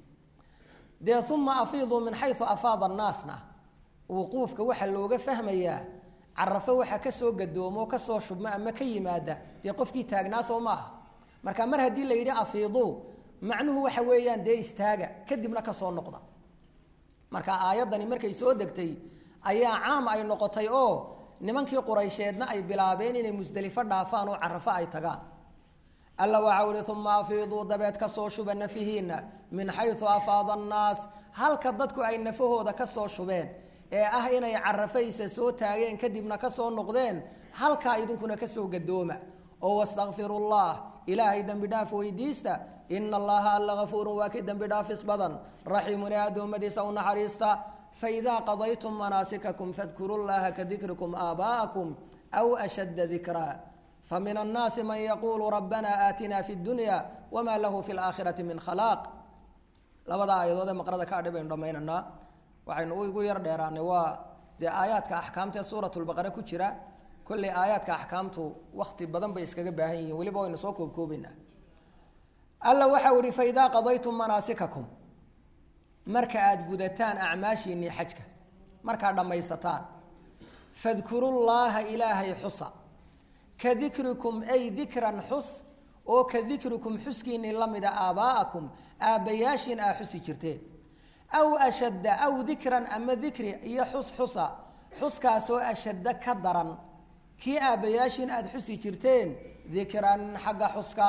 dee uma afiiduu min xayu afaada annaasna wuquufka waxaa looga fahmayaa carafo waxaa kasoo gadoomo kasoo shubma ama ka yimaada dee qofkii taagnaa soo maaha marka mar haddii la yidhi afiiduu macnuhu waxa weeyaan dee istaaga kadibna kasoo noqda marka aayaddani markay soo degtay ayaa caam ay noqotay oo nimankii quraysheedna ay bilaabeen inay musdelifo dhaafaan oo carafo ay tagaan alla waxau ihi uma afiiduu dabeed kasoo shuba nafihiina min xayu afaada annaas halka dadku ay nafahooda kasoo shubeen ee ah inay carafaysa soo taageen kadibna kasoo noqdeen halkaa idinkuna kasoo gadooma oo wastakfiru llah ilaahay dembi dhaaf weydiista ina allaha alla gafuurun waa ki dembi dhaafis badan raxiimun ee addoommadiisa u naxariista faidaa qadaytum manaasikakum fadkuru llaha kadikrikum aabaa'akum aw ashadda dikraa famin annaasi man yaquulu rabbana aatina fi dunya wama lahu fi laakhirati min khalaaq labada aayadood ee maqrada ka adhi baynu dhammaynaynaa waxaynu igu yar dheeraanay waa dee aayaadka axkaamta ee suurat lbaqare ku jira kolley aayaadka axkaamtu wakti badan bay iskaga baahan yihiin weliba waynu soo koobkoobaynaa alla waxau ihi faidaa qadaytum manaasikakum marka aada gudataan acmaashiinnii xajka markaad dhammaysataan fadkurullaaha ilaahay xusa ka dikrikum ay dikran xus oo ka dikrikum xuskiinnii la mida aabaa'akum aabbayaashiin aa xusi jirteen aw ashadda aw dikran ama dikri iyo xus xusa xuskaasoo ashadda ka daran kii aabbayaashiin aada xusi jirteen dikran xagga xuska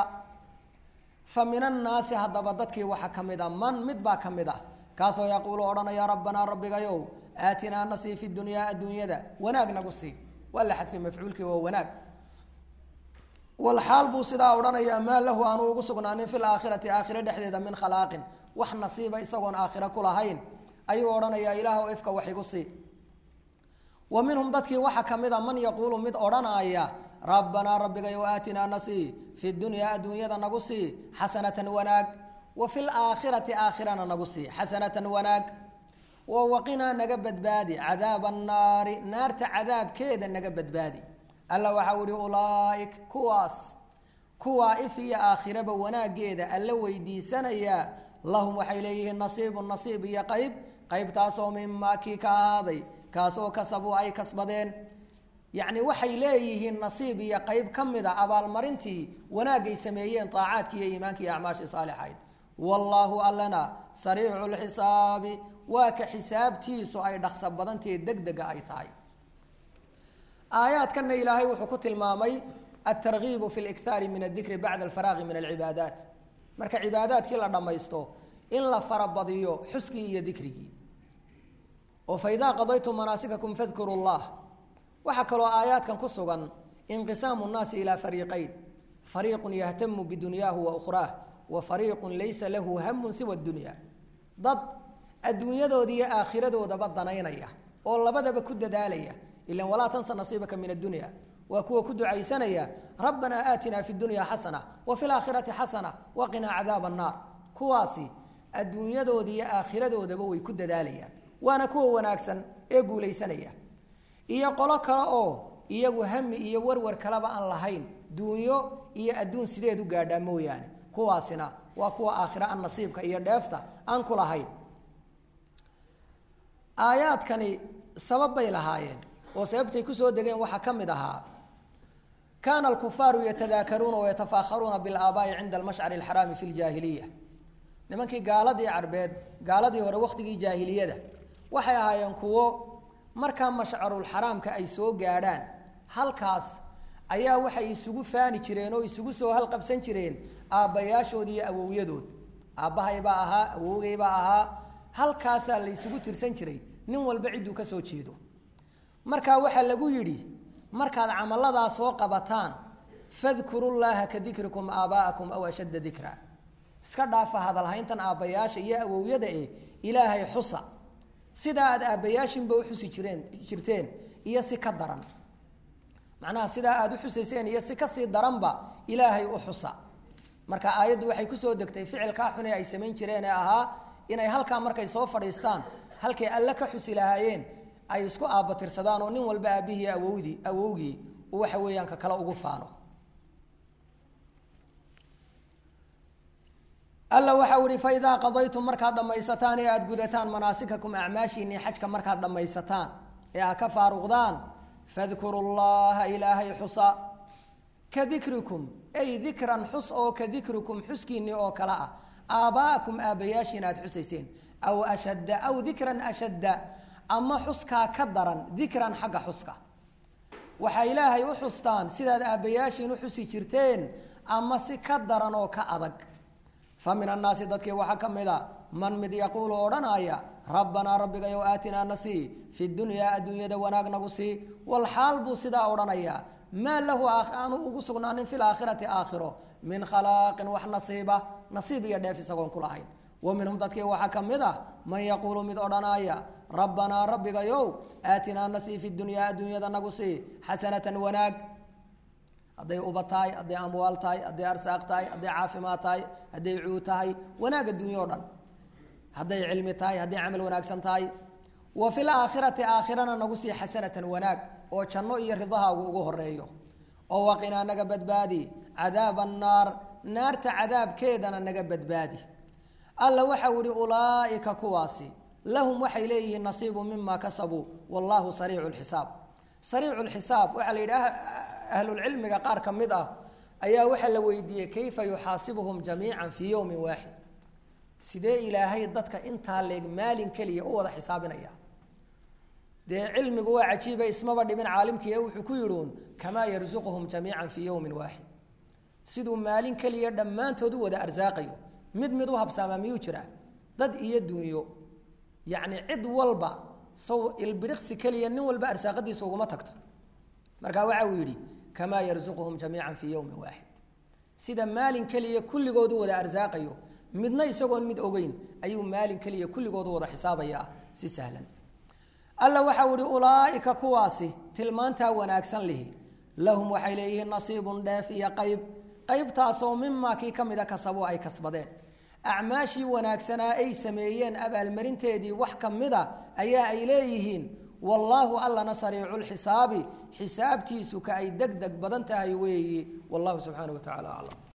fa min annaasi haddaba dadkii waxaa ka mid a man mid baa ka mid ah kaasoo yaquulu odhanaya rabbanaa rabbigayow aatinaa nasii fi dunyaa adduunyada wanaag nagu sii waa la xadfay mafcuulkii waa wanaag walxaal buu sidaa odhanayaa maa lahu aanu ugu sugnaanin fi laakhirati aakhire dhexdeeda min khalaaqin wax nasiiba isagoon aakhire ku lahayn ayuu odhanayaa ilaahw ifka wax igu sii wa minhum dadkii waxaa ka mid a man yaquulu mid odhanaya rabbanaa rabbigayow aatinaa nasii fi dunyaa adduunyada nagu sii xasanatan wanaag wa fi laakhirati aakhirana nagu sii xasanatan wanaag wa waqinaa naga badbaadi cadaaba annaari naarta cadaabkeeda naga badbaadi alla waxau ihi ulaaik kuwaas kuwaa if iyo aakhiraba wanaageeda alla weydiisanayaa lahum waxay leeyihiin nasiibun nasiib iyo qayb qaybtaasoo mimaa kii ka ahaaday kaasoo kasabuu ay kasbadeen yacni waxay leeyihiin nasiib iyo qayb ka mid a abaalmarintii wanaagay sameeyeen aacaadkii iyo iimaankii iyo acmaashii saalixayd wallaahu allana sariicu lxisaabi waa ka xisaabtiisu ay dhaqso badantahe deg dega ay tahay aayaadkanna ilaahay wuxuu ku tilmaamay altargiibu fi likhaari min adikri bacda alfaraaqi min alcibaadaat marka cibaadaadkii la dhammaysto in la farabadiyo xuskii iyo dikrigii oo faidaa qadaytum manaasikakum fadkuru llah waxaa kaloo aayaadkan ku sugan inqisaamu nnaasi ilaa fariiqayn fariiqun yahtamu bidunyaahu wa ukhraah wa fariiqun laysa lahu hamun siwa dunya dad adduunyadooda iyo aakhiradoodaba danaynaya oo labadaba ku dadaalaya ilan walaa tansa nasiibaka min addunya waa kuwa ku ducaysanaya rabbanaa aatinaa fi dunya xasana wa fi laakhirati xasana waqinaa cadaaba annaar kuwaasi adduunyadooda iyo aakhiradoodaba way ku dadaalayaan waana kuwa wanaagsan ee guulaysanaya iyo qolo kale oo iyagu hami iyo warwar kaleba aan lahayn duunyo iyo adduun sideed u gaadhaa mooyaane kuwaasina waa kuwa aakhira an nasiibka iyo dheefta aan ku lahayn aayaadkani sabab bay lahaayeen oo sababtay kusoo degeen waxaa ka mid ahaa kaana alkufaaru yatadaakaruuna wayatafaakharuuna bilaabaa'i cinda almashcari alxaraami fi ljaahiliya nimankii gaaladii carbeed gaaladii hore wakhtigii jaahiliyada waxay ahaayeen kuwo markaa mashcarulxaraamka ay soo gaadhaan halkaas ayaa waxay isugu faani jireen oo isugu soo halqabsan jireen aabbayaashood iyo awowyadood aabbahaybaa ahaa awowgaybaa ahaa halkaasaa la ysugu tirsan jiray nin walba cidduu ka soo jeedo markaa waxaa lagu yidhi markaad camaladaa soo qabataan fadkuru llaaha ka dikrikum aabaa'akum aw ashadda dikra iska dhaafa hadalhayntan aabbayaasha iyo awowyada eh ilaahay xusa sidaa aad aabbayaashinba uxusi jireen jirteen iyo si ka daran macnaha sidaa aada u xusayseen iyo si kasii daranba ilaahay u xusa marka aayaddu waxay kusoo degtay ficilkaa xune ay samayn jireen ee ahaa inay halkaa markay soo fadhiistaan halkay alle ka xusi lahaayeen ay isku aabbatirsadaan oo nin walba aabbihii awowdii awowgii uu waxa weeyaan ka kale ugu faano alla waxau ihi faidaa qadaytum markaad dhammaysataan ee aada gudataan manaasikakum acmaashiinii xajka markaad dhammaysataan ee aad ka faaruqdaan fadkuru llaha ilaahay xusa ka dikrikum ay dikran xus oo ka dikrikum xuskiinii oo kale ah aaba'akum aabbayaashiin aad xusayseen aw ashadda aw dikran ashadda ama xuskaa ka daran dikran xagga xuska waxaa ilaahay u xustaan sidaad aabbayaashiin u xusi jirteen ama si ka daran oo ka adag fa min annaasi dadkii waxaa ka mid a man mid yaquulu odhanaya rabbanaa rabbigayow aatinaa na sii fi dunyaa adduunyada wanaag nagu sii walxaal buu sidaa odhanayaa maa lahu aanu ugu sugnaanin fi laakhirati aakhiro min khalaaqin wax nasiiba nasiib iyo dheef isagoon ku lahayn wa minhum dadkii waxaa ka mid ah man yaquulu mid odhanaya rabbanaa rabbigayow aatinaa na sii fi dunyaa adduunyada nagu sii xasanatan wanaag hadday uba tahay hadday amwaal tahay hadday arsaaq tahay hadday caafimaad tahay hadday cuud tahay wanaag adduunyo o dhan hadday cilmi tahay hadday camal wanaagsan tahay wa fi laakhirati aakhirana nagu sii xasanatan wanaag oo janno iyo ridahaagu ugu horeeyo oo waqinaa naga badbaadi cadaaba annaar naarta cadaabkeedana naga badbaadi alla waxau ihi ulaa'ika kuwaasi lahum waxay leeyihiin nasiibu mima kasabuu wallahu sariicu lxisaab sariicu lxisaab waxaa la yidhi ahlulcilmiga qaar ka mid ah ayaa waxaa la weydiiyey kayfa yuxaasibuhum jamiica fii yowmin waaxid sidee ilaahay dadka intaa leeg maalin keliya u wada xisaabinaya dee cilmigu waa cajiiba ismaba dhibin caalimkii ee wuxuu ku yidhi uun kamaa yarzuquhum jamiica fii yowmin waaxid siduu maalin keliya dhammaantood u wada arsaaqayo mid mid u habsaamaa miyuu jiraa dad iyo dunyo yacni cid walba saw ilbiriqsi keliya nin walba arsaaqadiisa uguma tagto marka waxa uu yidhi kamaa yarzuquhum jamiica fii yowmin waaxid sida maalin keliya kulligood u wada arsaaqayo midna isagoon mid ogeyn ayuu maalin keliya kulligood u wada xisaabayaa si sahlan alla waxau ihi ulaaika kuwaasi tilmaantaa wanaagsan lihi lahum waxay leeyihiin nasiibun dheef iyo qayb qaybtaasoo mimaa kii ka mida kasabo ay kasbadeen acmaashii wanaagsanaa ay sameeyeen abaalmarinteedii wax ka mida ayaa ay leeyihiin wallaahu allana sariicu lxisaabi xisaabtiisu ka ay deg deg badan tahay weeyi wallahu subxaana wa tacala aclam